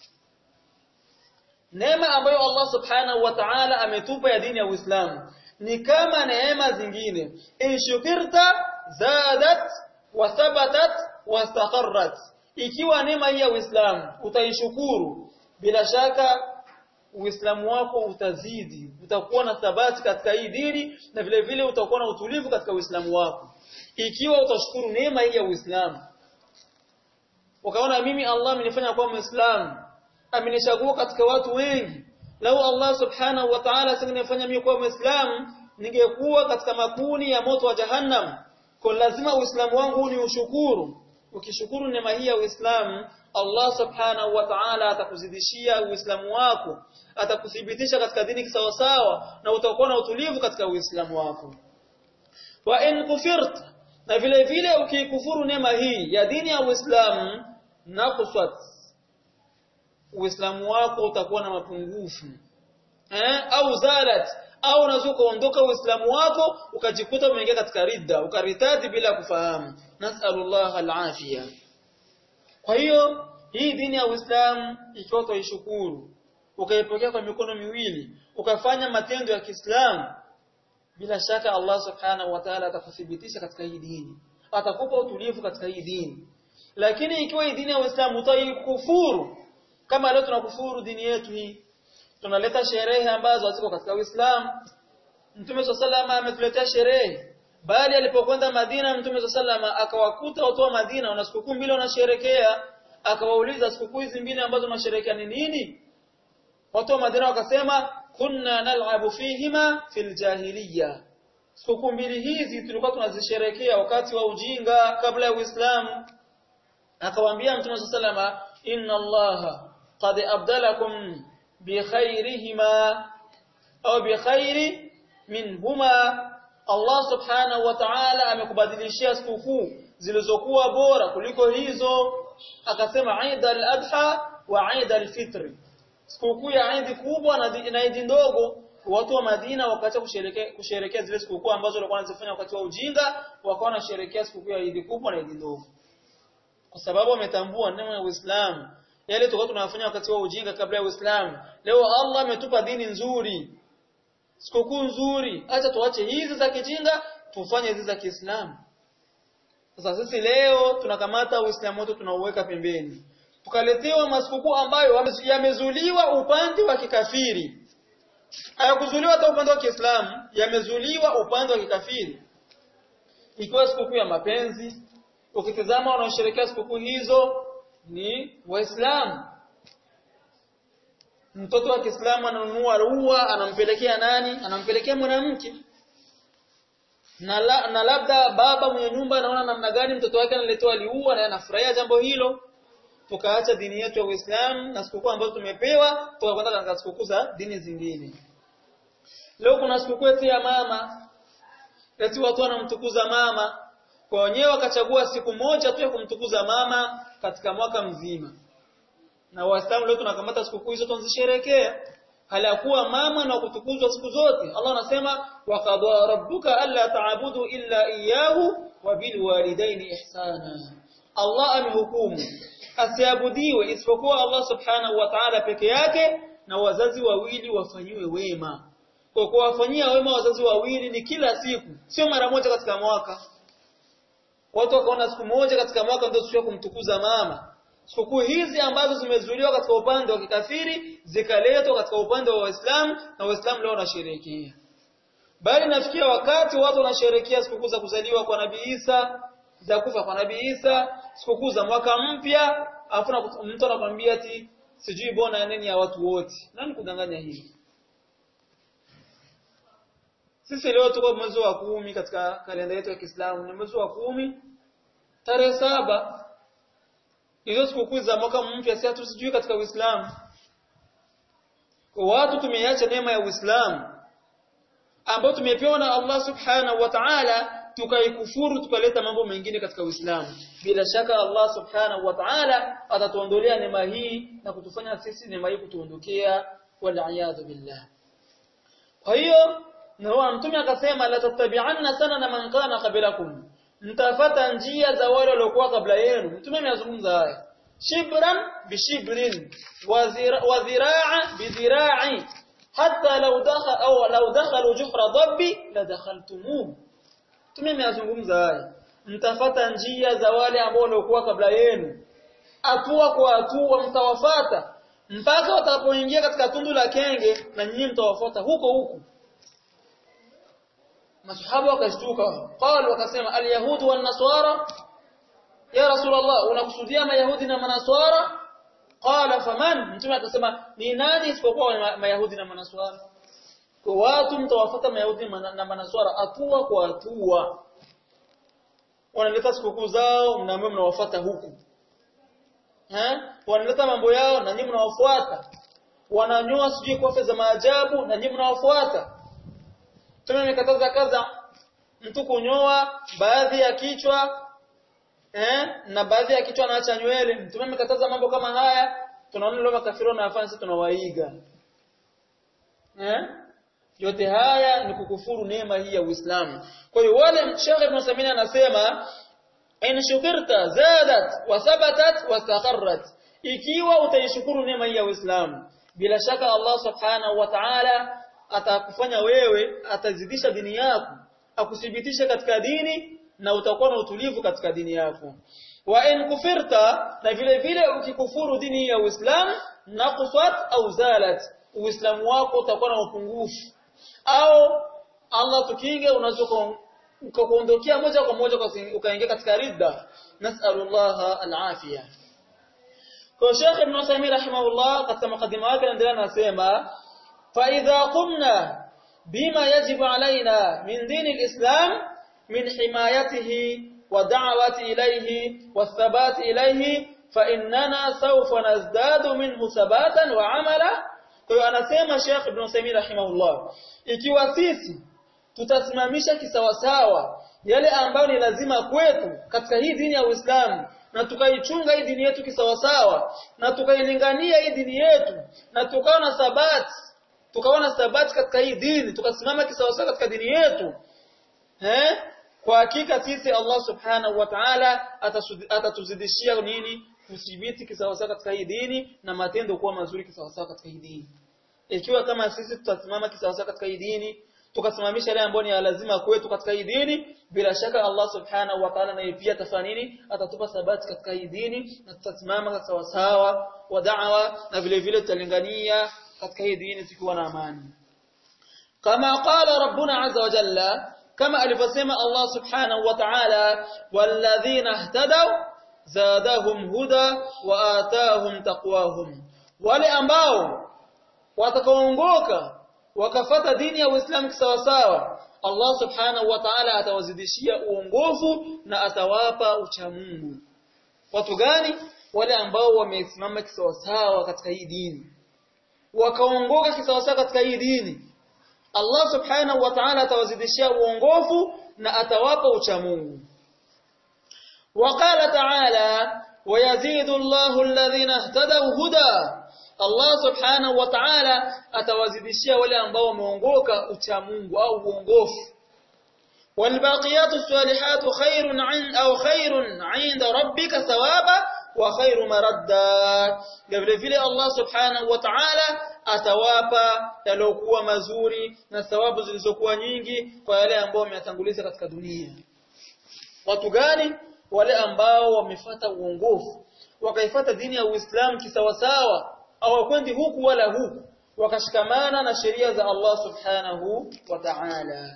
neema ambayo Allah subhanahu wa ta'ala ametupa ya dini ya Uislamu ni kama neema zingine in shukirta zadat wa thabatat wa istaqarrat ikiwa neema hii ya Uislamu utaishukuru bila shaka Uislamu wako utazidi utakuwa na thabati katika hii dini na vile vile utakuwa na utulivu katika Uislamu wako ikiwa utashukuru neema hii ya Uislamu ukaona mimi Allah amenifanya kuwa Muislamu amenichagua katika watu wengi lau Allah subhanahu wa ta'ala asingenifanya mimi kuwa Muislamu ningekuwa katika makuni ya moto wa Jahannam kwa lazima Uislamu wangu ni ushukuru ukishukuru neema hii ya Uislamu Allah subhanahu wa ta'ala atakuzidishia Uislamu wako atakuthibitisha katika dini kisawasawa na utakuwa na utulivu katika Uislamu wako wa in kufirta na vile vile ukikufuru neema hii ya dini ya Uislamu naqsat Uislamu wako utakuwa na mapungufu eh au zalat au unaweza kuondoka Uislamu wako ukajikuta umeingia katika ridda ukaritadi bila kufahamu nasallallahu alafia kwa hiyo hii dini ya Uislamu ikiwa utaishukuru ukaipokea kwa mikono miwili ukafanya matendo ya Kiislamu bila shaka Allah subhanahu wa ta'ala atakuthibitisha katika hii dini atakupa utulivu katika hii dini lakini ikiwa hii dini ya Uislamu utaikufuru kama leo tunakufuru dini yetu hii tunaleta sherehe ambazo haziko katika Uislamu Mtume SAW ametuletea sherehe bali alipokwenda Madina Mtume SAW akawakuta watu wa Madina wana sikukuu mbili wanasherekea akawauliza sikukuu hizi mbili ambazo mnasherekea ni nini watu wa Madina wakasema kunna nal'abu fihima fil jahiliya sikukuu mbili hizi tulikuwa tunazisherekea wakati wa ujinga kabla ya Uislamu akawaambia Mtume SAW inna Allaha qad abdalakum bi khairihima au bi khairi minhuma Allah subhanahu wa ta'ala amekubadilishia sikukuu zilizokuwa bora kuliko hizo akasema Eid al-Adha wa Eid al-Fitr sikukuu ya Eid kubwa na Eid ndogo watu wa Madina wakaacha kusherekea kusherekea zile sikukuu ambazo walikuwa wanazifanya wakati wa ujinga wakawa wanasherekea sikukuu ya Eid kubwa na Eid ndogo kwa sababu wametambua neema ya Uislamu yale tulikuwa tunafanya wakati wa ujinga kabla ya Uislamu leo Allah ametupa dini nzuri sikukuu nzuri acha tuache hizi za kijinga tufanye hizi za Kiislamu sasa sisi leo tunakamata Uislamu wetu tunauweka pembeni tukaletewa masikukuu ambayo yamezuliwa upande wa kikafiri hayakuzuliwa hata upande wa Kiislamu yamezuliwa upande wa kikafiri ikiwa sikukuu ya mapenzi ukitazama wanaosherehekea sikukuu hizo ni waislamu mtoto wa Kiislamu ananunua ua anampelekea nani anampelekea mwanamke na, la, na labda baba mwenye nyumba anaona namna gani mtoto wake analetewa liua na anafurahia jambo hilo tukaacha dini yetu ya Uislamu na sikukuu ambazo tumepewa tukakwenda katika sikukuu za dini zingine leo kuna sikukuu ya mama eti watu wanamtukuza mama kwa wenyewe wakachagua siku moja tu ya kumtukuza mama katika mwaka mzima na waislamu leo tunakamata sikukuu hizo tunazisherekea hali ya kuwa mama na kutukuzwa siku zote Allah anasema wa qadwa rabbuka alla ta'budu illa iyyahu wa bil walidaini ihsana Allah amehukumu asiabudiwe isipokuwa Allah subhanahu wa ta'ala peke yake na wazazi wawili wafanyiwe wema kwa kuwafanyia wema wazazi wawili ni kila siku sio mara moja katika mwaka watu wakaona siku moja katika mwaka ndio siku ya kumtukuza mama sikukuu hizi ambazo zimezuiliwa katika upande wa kikafiri zikaletwa katika upande wa Waislamu na Waislamu leo wanasherehekea bali nafikia wakati watu wanasherehekea sikukuu za kuzaliwa kwa Nabii Isa za kufa kwa Nabii Isa sikukuu za mwaka mpya afu mtu anakuambia ati sijui bona nini ya watu wote nani kudanganya hivi sisi leo tuko mwezi wa kumi katika kalenda yetu ya Kiislamu ni mwezi wa kumi tarehe saba hizo sikukuu za mwaka mpya si hatusijui katika Uislamu kwa watu tumeiacha neema ya Uislamu ambayo tumepewa na Allah subhanahu wa ta'ala tukaikufuru tukaleta mambo mengine katika Uislamu bila shaka Allah subhanahu wa ta'ala atatuondolea neema hii na kutufanya sisi neema hii kutuondokea wal billah kwa hiyo na mtume akasema la tattabi'anna sanana man kana qablakum mtafata njia za wale waliokuwa kabla yenu mtume amezungumza haya shibran bishibrin wa dhira'a bidhira'i hatta law dakhala au law dakhalu juhra dhabbi la dakhaltumuhu tumemeyazungumza haya mtafata njia za wale ambao waliokuwa kabla yenu hatua kwa hatua mtawafata mpaka watakapoingia katika tundu la kenge na nyinyi mtawafuata huko huko masahaba wakashtuka qal wakasema alyahudu wan nasara ya rasulullah unakusudia mayahudi na manaswara qala faman mtume akasema ni nani isipokuwa mayahudi na manaswara kwa watu mtawafuata mayahudi na manaswara hatua kwa hatua wanaleta sikukuu zao mnaambia mnawafuata huku eh wanaleta mambo yao na nyinyi mnawafuata wananyoa sijui kofe za maajabu na nyinyi mnawafuata tumemekataza kaza mtu kunyoa baadhi ya kichwa eh na baadhi ya kichwa anaacha nywele mtume amekataza mambo kama haya tunaona leo makafiri wanafanya sisi tunawaiga eh yote haya ni kukufuru neema hii ya Uislamu kwa hiyo wale Sheikh Ibn Samina anasema in shukirta zadat wa thabatat wa istaqarrat ikiwa utaishukuru neema hii ya Uislamu bila shaka Allah subhanahu wa ta'ala atakufanya wewe atazidisha dini yako akuthibitisha katika dini na utakuwa na utulivu katika dini yako wa in kufirta na vile vile ukikufuru dini ya Uislamu naqsat au zalat uislamu wako utakuwa na upungufu au Allah tukinge unaweza ukakuondokea moja kwa moja ukaingia katika ridda nas'alullah al-afiyah kwa Sheikh Ibn Uthaymeen rahimahullah katika mukadima wake anaendelea anasema fa idha qumna bima yajibu alaina min din al-islam min himayatihi wa da'wati ilayhi wa thabati ilayhi fa innana sawfa nazdadu minhu thabatan wa amala kwa hiyo anasema Sheikh Ibn Uthaymeen rahimahullah ikiwa sisi tutasimamisha kisawasawa yale ambayo ni lazima kwetu katika hii dini ya Uislamu na tukaichunga hii dini yetu kisawasawa na tukailingania hii dini yetu na tukawa na sabati tukawa na sabati katika hii dini tukasimama kisawasawa katika dini yetu eh kwa hakika sisi Allah subhanahu wa ta'ala atatuzidishia nini kuthibiti kisawasawa katika hii dini na matendo kuwa mazuri kisawasawa katika hii dini ikiwa kama sisi tutasimama kisawasawa katika hii dini tukasimamisha yale ambayo ni lazima kwetu katika hii dini bila shaka Allah subhanahu wa ta'ala naye pia atafanya nini atatupa sabati katika hii dini na tutasimama sawa sawa wa da'wa na vile vile tutalingania katika hii dini tukiwa na amani kama qala rabbuna azza wa jalla kama alivyosema Allah subhanahu wa ta'ala walladhina ihtadaw zadahum huda wa atahum taqwahum wale ambao watakaoongoka wakafata dini ya Uislamu kisawasawa Allah subhanahu wa ta'ala atawazidishia uongofu na atawapa uchamungu watu gani wale ambao wamesimama kisawasawa katika hii dini wakaongoka kisawasawa katika hii dini Allah subhanahu wa ta'ala atawazidishia uongofu na atawapa uchamungu وقال تعالى ويزيد الله الذين اهتدوا هدى Allah subhanahu wa ta'ala atawazidishia wale ambao wameongoka ucha Mungu au uongofu والباقيات الصالحات خير عند أو خير عند ربك ثوابا وخير مردا vile vile Allah subhanahu wa ta'ala atawapa yaliokuwa mazuri na thawabu zilizokuwa nyingi kwa yale ambao wameyatanguliza katika dunia watu gani wale ambao wamefuata uongofu wakaifuata dini ya Uislamu kisawasawa hawakwendi huku wala huku wakashikamana na sheria za Allah subhanahu wa ta'ala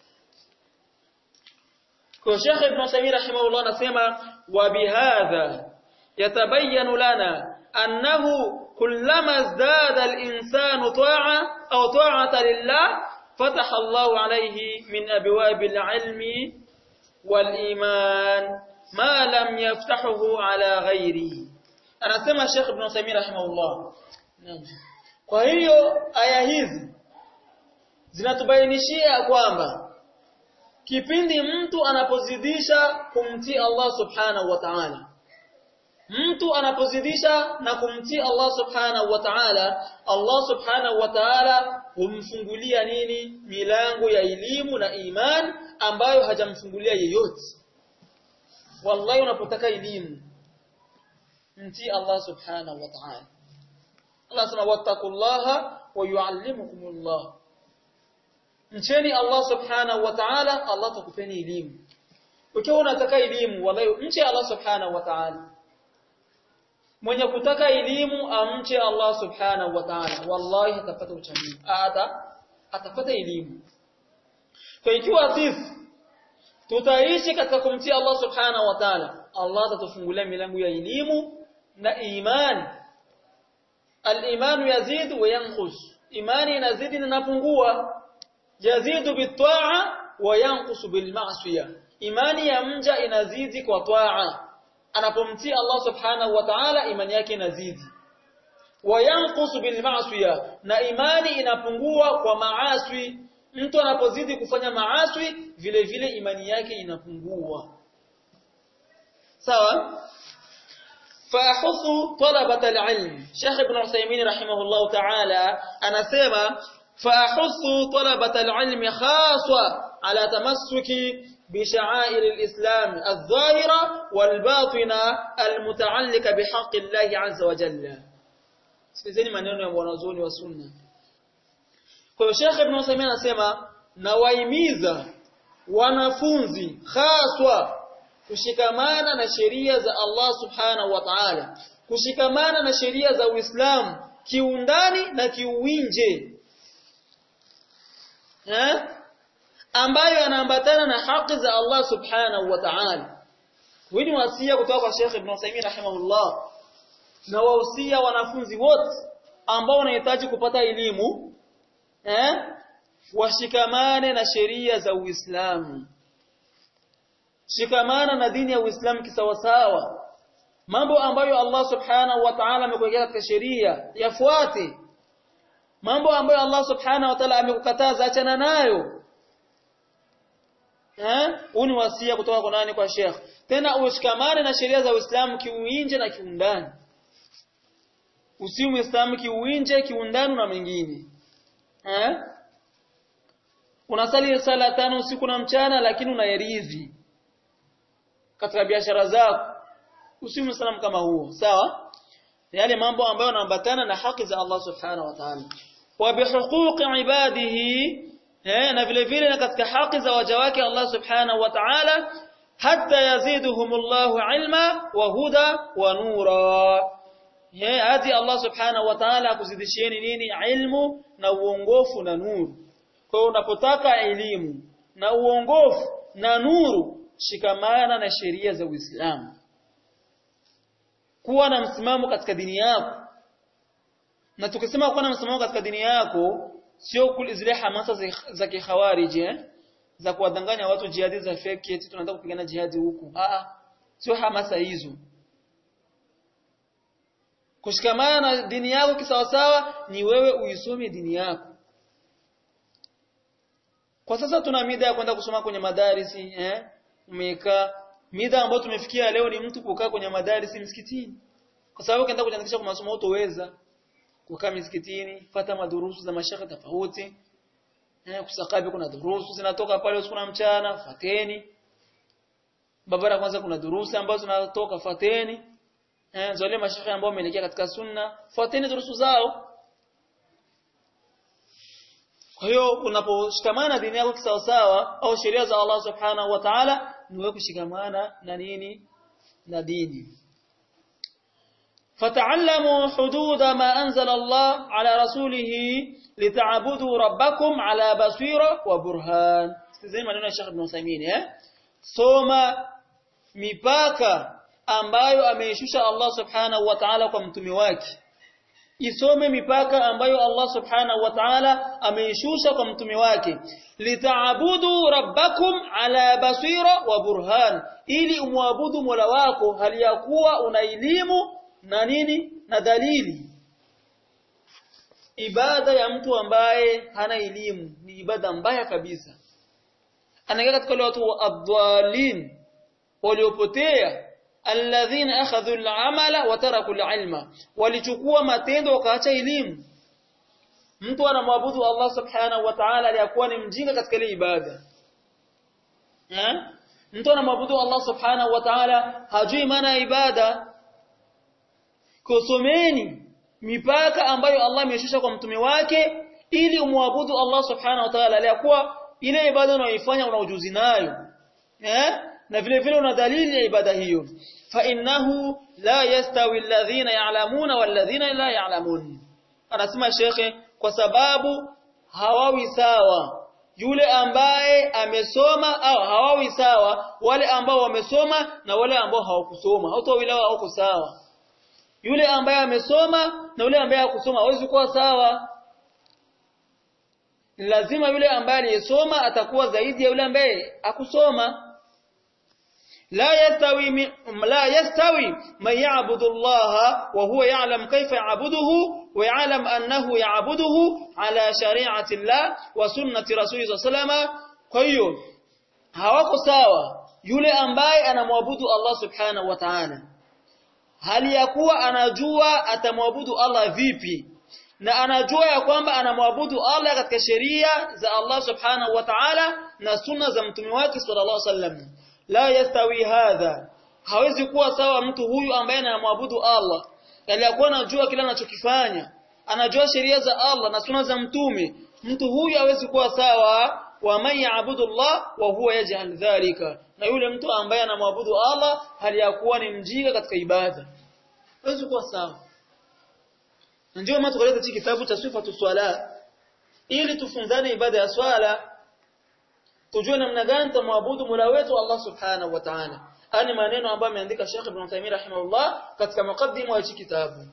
kwa Sheikh Ibn Samir rahimahullah anasema wa bihadha yatabayyanu lana annahu kullama izdada al-insanu ta'a aw ta'ata lillah fataha Allah alayhi min abwabil ilmi wal iman ma lam yaftahuhu ala ghairihi anasema Sheikh Ibn Samir rahimahullah kwa hiyo aya hizi zinatubainishia kwamba kipindi mtu anapozidisha kumtii Allah subhanahu wa ta'ala mtu anapozidisha na kumtii Allah subhanahu wa ta'ala Allah subhanahu wa ta'ala humfungulia nini milango ya elimu na iman ambayo hajamfungulia yeyote wallahi unapotaka elimu mtii Allah subhanahu wa ta'ala Allah sema wattaqullaha wa yuallimukumullah mcheni Allah subhanahu wa ta'ala Allah atakupeni elimu ukiwa unataka elimu wallahi mche Allah subhanahu wa ta'ala mwenye kutaka elimu amche Allah subhanahu wa ta'ala wallahi atapata uchamii ata atapata elimu kwa ikiwa sisi tutaishi katika kumtii Allah subhanahu wa ta'ala Allah atatufungulia milango ya elimu na imani al-iman yazid wa yanqus imani inazidi na inapungua yazidu bitaa wa yanqusu bil ma'siyah imani ya mja inazidi kwa taa anapomtii Allah subhanahu wa ta'ala imani yake inazidi wa yanqusu bil ma'siyah na imani inapungua kwa maaswi mtu anapozidi kufanya maaswi vile vile imani yake inapungua sawa فاحثوا طلبة العلم شيخ ابن عثيمين رحمه الله تعالى anasema فاحثوا طلبة العلم خاصة على تمسك بشعائر الإسلام الظاهرة والباطنة المتعلقة بحق الله عز وجل sikizeni maneno ya wanazuoni wa sunna kwa hiyo Sheikh Ibn Uthaymeen anasema nawaimiza wanafunzi haswa kushikamana na sheria za Allah subhanahu wa ta'ala kushikamana na sheria za Uislamu kiundani na kiuwinje eh ambayo yanaambatana na haki za Allah subhanahu wa ta'ala hii ni wasia kutoka kwa Sheikh Ibn Uthaymeen rahimahullah na wahusia wanafunzi wote ambao wanahitaji kupata elimu eh washikamane na sheria za Uislamu shikamana na dini ya Uislamu kisawasawa mambo ambayo Allah subhanahu wa ta'ala amekuwekea katika sheria yafuate mambo ambayo Allah subhanahu wa ta'ala amekukataza achana nayo eh huu ni wasia kutoka kwa nani kwa Sheikh tena ushikamane na sheria za Uislamu kiuinje na kiundani usiwe Muislamu kiuinje kiundani na mengine eh unasali sala tano usiku na mchana lakini unayeridhi katika biashara zako usiwe Muislamu kama huo sawa yale mambo ambayo yanaambatana na haki za Allah subhanahu wa ta'ala wa bihuquqi ibadihi eh na vile vile na katika haki za waja wake Allah subhanahu wa ta'ala hatta yaziduhumullahu ilma wa huda wa nura eh hadi Allah subhanahu wa ta'ala akuzidishieni nini ilmu na uongofu na nuru kwa hiyo unapotaka elimu na uongofu na nuru shikamana na sheria za Uislamu kuwa na msimamo katika dini yako na tukisema kuwa na msimamo katika dini yako sio zile hamasa za kikhawariji eh? za kuwadanganya watu jihadi za fake eti tunataka kupigana jihadi huku ah sio hamasa hizo kushikamana na dini yako kisawasawa ni wewe uisome dini yako kwa sasa tuna mida ya kwenda kusoma kwenye madarisi eh umekaa mida ambayo tumefikia leo ni mtu kukaa kwenye madarisi msikitini kwa sababu ukienda kujiandikisha kwa masomo utoweza kukaa msikitini fata madurusu za mashaka tofauti eh kusakabi kuna durusu zinatoka pale usiku na mchana fateni babara kwanza kuna durusu ambazo zinatoka fateni eh zile mashaka ambao wameelekea katika sunna fateni durusu zao kwa hiyo unaposhikamana dini yako kisawasawa au sheria za Allah subhanahu wa ta'ala ni wewe kushikamana na nini na dini فتعلموا حدود ما أنزل الله على رسوله لتعبدوا ربكم على بصيرة وبرهان زي ما نقول الشيخ ابن عثيمين eh soma mipaka ambayo ameishusha Allah subhanahu wa ta'ala kwa mtume wake isome mipaka ambayo Allah subhanahu wa ta'ala ameishusha kwa mtume wake litaabudu rabbakum ala basira wa burhan ili umwabudu mola wako hali ya kuwa una elimu na nini na dalili ibada ya mtu ambaye hana elimu ni ibada mbaya kabisa anaingia katika wale watu wa adwalin waliopotea alladhina akhadhu al-amala wa taraku al-ilma walichukua matendo wakaacha elimu mtu anamwabudu Allah subhanahu wa ta'ala aliyakuwa ni mjinga katika ile ibada eh mtu anamwabudu Allah subhanahu wa ta'ala hajui maana ya ibada kusomeni mipaka ambayo Allah ameshusha kwa mtume wake ili umwabudu Allah subhanahu wa ta'ala aliyakuwa ile ibada unayoifanya una ujuzi nayo eh na vile vile una dalili ya ibada hiyo fa innahu la yastawi alladhina ya'lamuna walladhina la ya'lamun anasema shekhe kwa sababu hawawi sawa yule ambaye amesoma au hawawi sawa wale ambao wamesoma na wale ambao hawakusoma hawatawila wako sawa yule ambaye amesoma na yule ambaye hakusoma hawezi kuwa sawa lazima yule ambaye aliyesoma atakuwa zaidi ya yule ambaye akusoma لا يستوي لا يستوي من يعبد الله وهو يعلم كيف يعبده ويعلم أنه يعبده على شريعة الله وسنة رسوله صلى الله عليه وسلم kwa hawako sawa yule ambaye anamwabudu Allah subhanahu wa ta'ala hali ya kuwa anajua atamwabudu Allah vipi na anajua ya kwamba anamwabudu Allah katika sheria za Allah subhanahu wa ta'ala na sunna za mtume wake sallallahu alaihi wasallam la yastawi hadha hawezi kuwa sawa mtu huyu ambaye anamwabudu Allah aliyakuwa anajua kila anachokifanya anajua sheria za Allah na sunna za mtume mtu huyu hawezi kuwa sawa wa man ya'budu Allah wa huwa yaj'al dhalika na yule mtu ambaye anamwabudu Allah hali ya kuwa ni mjinga katika ibada hawezi kuwa sawa ndio maana tukaleta hiki kitabu cha sifatu swala ili tufunzane ibada ya swala tujue namna gani tumwabudu Mola wetu Allah Subhanahu wa Ta'ala. Ani maneno ambayo ameandika Sheikh Ibn Taymiyyah rahimahullah katika mukaddima wa kitabu.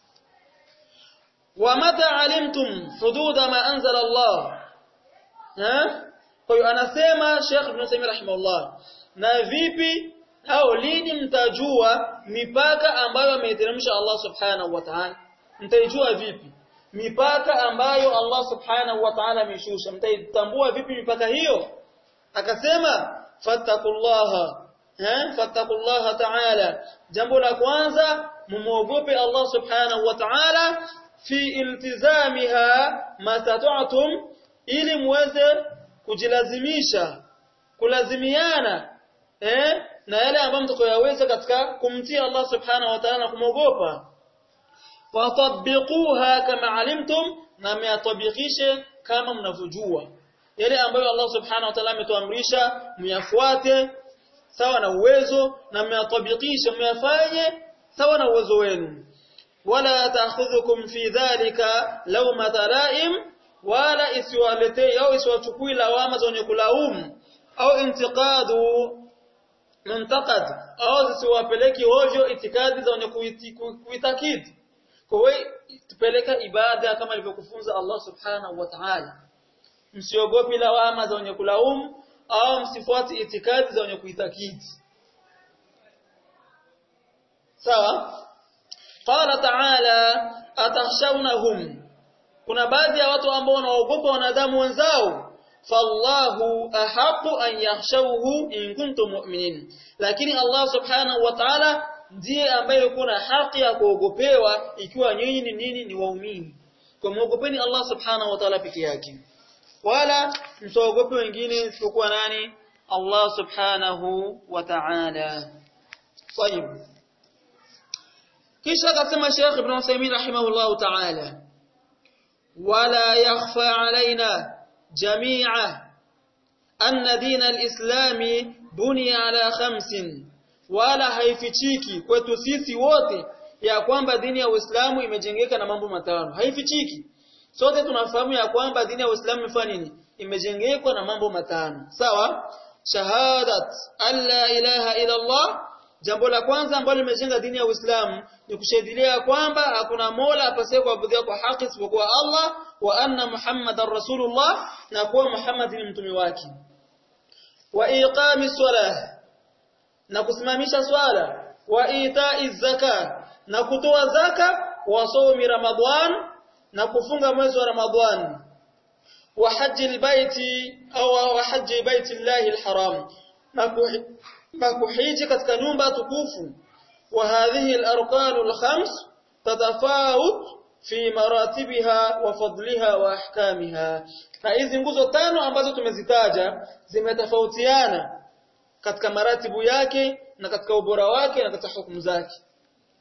Wa mata alimtum hudud ma anzala Allah. Ha? Kwa hiyo anasema Sheikh Ibn Taymiyyah rahimahullah, na vipi au lini mtajua mipaka ambayo ameiteremsha Allah Subhanahu wa Ta'ala? Mtaijua vipi? Mipaka ambayo Allah Subhanahu wa Ta'ala ameshusha, mtaitambua vipi mipaka hiyo? akasema fattakullaha eh fattakullaha ta'ala jambo la kwanza mumuogope Allah subhanahu wa ta'ala fi iltizamiha mastata'tum ili muweze kujilazimisha kulazimiana eh na yale ambayo mtakayoweza katika kumtii Allah subhanahu wa ta'ala kumwogopa watabbiquha kama alimtum na miatabikishe kama mnavyojua yale ambayo Allah subhanahu wa ta'ala ametuamrisha myafuate sawa na uwezo na myatabikisha myafanye sawa na uwezo wenu wala ta'khudhukum fi dhalika lawma talaim wala isiwaletee au isiwachukui lawama za wenye kulaumu au intiqadu muntaqad au zisiwapeleki hojo itikadi za wenye kuitakidi kwa hiyo tupeleka ibada kama ilivyokufunza Allah subhanahu wa ta'ala msiogopi lawama za wenye kulaumu au msifuati itikadi za wenye kuitakidi sawa qala ta'ala atakhshawnahum kuna baadhi ya watu ambao wanaogopa wanadamu wenzao fallahu ahaqu an yakhshawhu in kuntum mu'minin lakini Allah subhanahu wa ta'ala ndiye ambaye kuna haki ya kuogopewa ikiwa nyinyi ni nini ni waumini kwa muogopeni Allah subhanahu wa ta'ala peke yake wala msiogope wengine isipokuwa nani Allah subhanahu wa ta'ala طيب kisha akasema Sheikh Ibn Uthaymeen rahimahullah ta'ala wala yakhfa alaina jami'a anna din al-islam buniya ala khamsin wala haifichiki kwetu sisi wote ya kwamba dini ya Uislamu imejengeka na mambo matano haifichiki sote tunafahamu ya kwamba dini ya Uislamu imefanya nini imejengekwa na mambo matano sawa shahadat alla ilaha illa Allah jambo la kwanza ambalo limejenga dini ya Uislamu ni kushahidia kwamba hakuna mola apasaye kuabudiwa kwa haki isipokuwa Allah wa anna Muhammadar Rasulullah na kuwa Muhammad ni mtume wake wa iqami salah na kusimamisha swala wa itai zaka na kutoa zaka wa somi ramadhan na kufunga mwezi wa ramadhan wa haji albayti au wa haji baiti Allah alharam na kuhiji katika nyumba tukufu wa hadhihi alarkan alkhams tatafawut fi maratibiha wa fadliha wa ahkamiha na hizi nguzo tano ambazo tumezitaja zimetofautiana katika maratibu yake na katika ubora wake na katika hukumu zake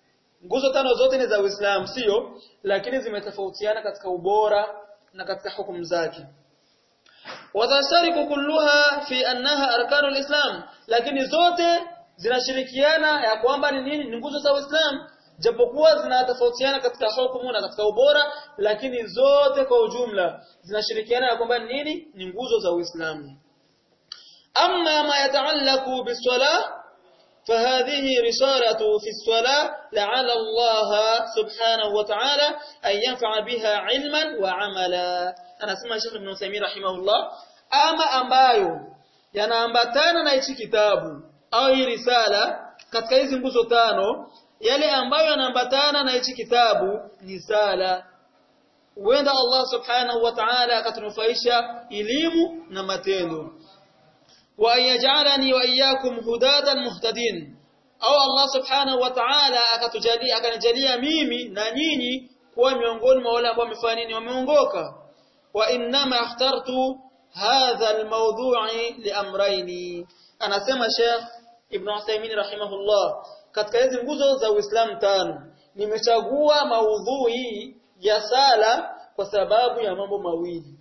nguzo tano zote ni za Uislamu sio lakini zimetofautiana katika ubora na katika hukumu zake watashariku kulluha fi annaha arkanul islam lakini zote zinashirikiana ya kwamba ni nini ni nguzo za Uislamu japokuwa zinatofautiana katika hukumu na katika ubora lakini zote kwa ujumla zinashirikiana ya kwamba ni nini ni nguzo za Uislamu amma ma yataallaku biswala فهذه رسالة في الصلاة لعل الله سبحانه وتعالى أن ينفع بها علما وعملا أنا اسمع الشيخ ابن تيمية رحمه الله أما ambayo yanaambatana na hichi kitabu au hii risala katika hizi nguzo tano yale ambayo yanaambatana na hichi kitabu ni sala huenda Allah subhanahu wa ta'ala akatunufaisha elimu na matendo wa yaj'alani wa iyyakum hudatan muhtadin au Allah subhanahu wa ta'ala akatujalia akanijalia mimi na nyinyi kuwa miongoni mwa wale ambao wamefanya nini wameongoka wa innama ikhtartu hadha almawdu'i liamrayni anasema Sheikh Ibn Uthaymeen rahimahullah katika hizi nguzo za Uislamu tano nimechagua maudhui ya sala kwa sababu ya mambo mawili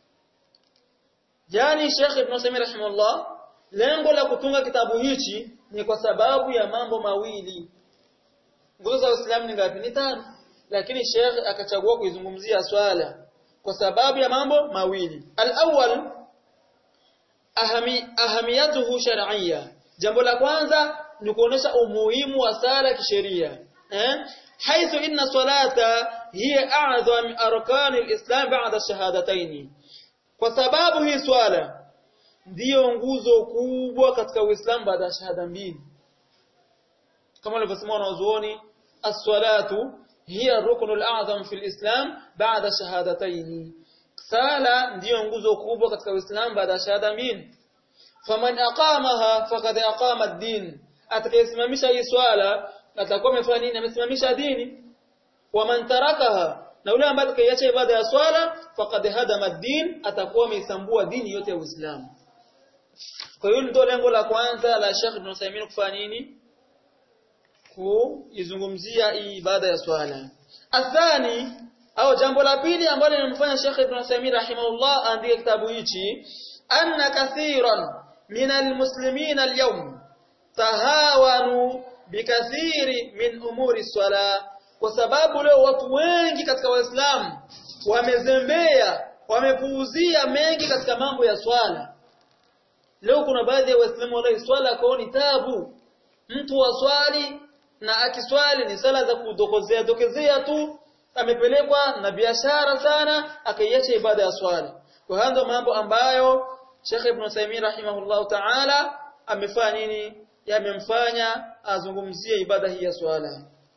yani Sheikh Ibn Uthaymeen rahimahullah lengo la kutunga kitabu hichi ni kwa sababu ya mambo mawili nguzo za Uislamu ni ngapi ni tano lakini Sheikh akachagua kuizungumzia swala kwa sababu ya mambo mawili al-awwal ahami ahamiyatuhu shar'iyya jambo la kwanza ni kuonesha umuhimu wa sala kisheria eh haithu inna salata hiya a'zam arkan al-islam ba'da shahadatayn kwa sababu hii swala ndiyo nguzo kubwa katika Uislamu baada ya shahada mbili kama walivyosema wanazuoni as-salatu hiya ruknul a'zam fi al-islam ba'da shahadatayn sala ndiyo nguzo kubwa katika Uislamu baada ya shahada mbili faman aqamaha faqad aqama ad-din atakayesimamisha hii swala atakuwa amefanya nini amesimamisha dini waman tarakaha na yule ambaye atakayeacha ibada ya swala faqad hadama ad-din atakuwa ameisambua dini yote ya Uislamu kwa hiyo ndio lengo la kwanza la Sheikh Ibn Uthaymeen kufanya nini kuizungumzia hii ibada ya swala athani au jambo la pili ambalo linamfanya Sheikh Ibn Uthaymeen rahimahullah aandike kitabu hichi anna kathiran min almuslimin alyawm tahawanu bikathiri min umuri swala kwa sababu leo watu wengi katika waislamu wamezembea wamepuuzia mengi katika mambo ya swala leo kuna baadhi ya waislamu wala swala kwao ni tabu mtu waswali na akiswali ni sala za kudokozea dokezea tu amepelekwa na biashara sana akaiacha ibada ya swala kwa hiyo ndio mambo ambayo Sheikh Ibn Uthaymeen rahimahullahu ta'ala amefanya nini yamemfanya azungumzie ibada hii ya swala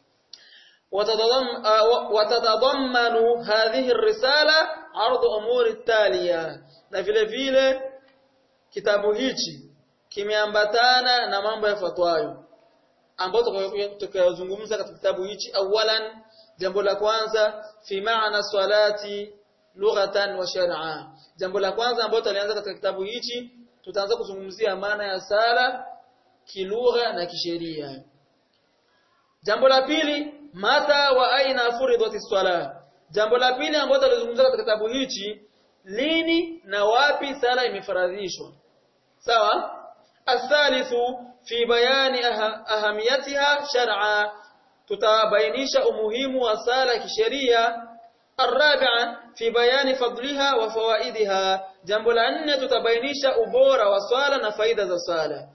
watadhammanu hadhihi risala ardu umuri taliya na vile vile kitabu hichi kimeambatana na mambo yafuatayo ambayo tutakayozungumza katika kitabu hichi awalan jambo la kwanza fi maana salati lughatan wa shar'a jambo la kwanza ambalo tutalianza katika kitabu hichi tutaanza kuzungumzia maana ya sala kilugha na kisheria jambo la pili mata wa aina furidati swala jambo la pili ambalo tutalizungumza katika kitabu hichi lini na wapi sala imefaradhishwa sawa athalithu fi bayani ahamiyatiha shar'a tutabainisha umuhimu wa sala kisheria الرابعه في بيان فضلها وفوائدها jambo la nne tutabainisha ubora wa swala na faida za swala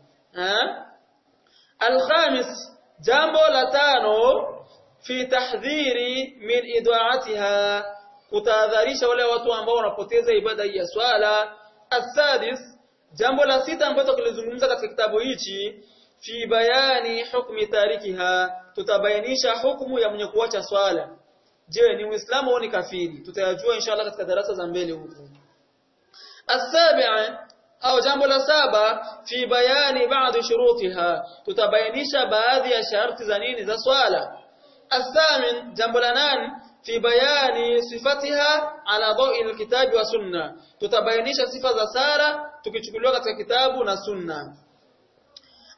الخامس jambo la tano fi tahdhiri min idaatiha kutahadharisha wale watu ambao wanapoteza ibada hii ya swala السادس jambo la sita ambalo tulizungumza katika kitabu hichi fi bayani hukmi tarikiha tutabainisha hukumu ya mwenye kuacha swala je ni muislamu au ni kafiri tutayajua inshallah katika darasa za mbele huko السابع au jambo la saba fi bayani baadhi shurutiha tutabainisha baadhi ya sharti za nini za swala الثامن jambo la nane fi bayani sifatiha ala dawi alkitabi wa sunna tutabainisha sifa za sala tukichukuliwa katika kitabu na sunna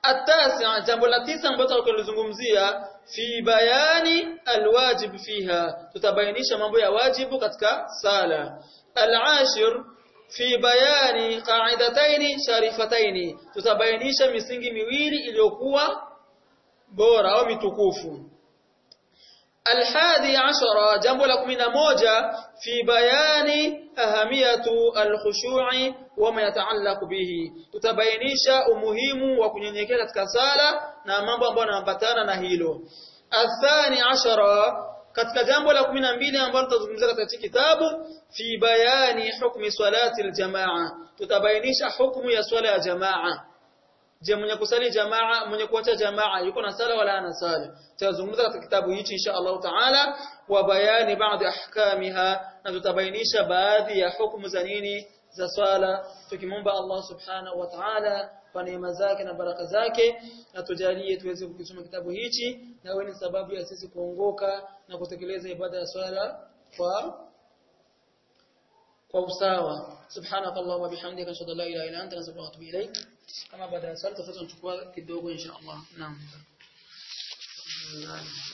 atasi jambo la tisa ambalo tutakalozungumzia fi bayani alwajib fiha tutabainisha mambo ya wajibu katika sala alashir fi bayani qa'idataini sharifataini tutabainisha misingi miwili iliyokuwa bora au mitukufu الحادي عشر جنب لكم موجة في بيان أهمية الخشوع وما يتعلق به تتبينيشا umuhimu wa kunyenyekea katika sala na mambo ambayo yanaambatana na hilo الثاني عشر katika jambo la 12 ambalo tutazungumzia katika kitabu fi bayani hukmi salati aljamaa tutabainisha hukumu ya swala ya jamaa je mwenye kusali jamaa mwenye kuacha jamaa yuko na sala wala ana sala tutazungumza katika kitabu hichi insha Allah taala wa bayani baadhi ahkamiha na tutabainisha baadhi ya hukumu za nini za swala tukimomba Allah subhanahu wa ta'ala kwa neema zake na baraka zake na tujalie tuweze kukisoma kitabu hichi na wewe ni sababu ya sisi kuongoka na kutekeleza ibada ya swala kwa kwa usawa subhanaka allahumma bihamdika ashhadu an la ilaha illa anta astaghfiruka wa atubu ilaik kama baada ya swala tutafuta kuchukua kidogo insha Allah naam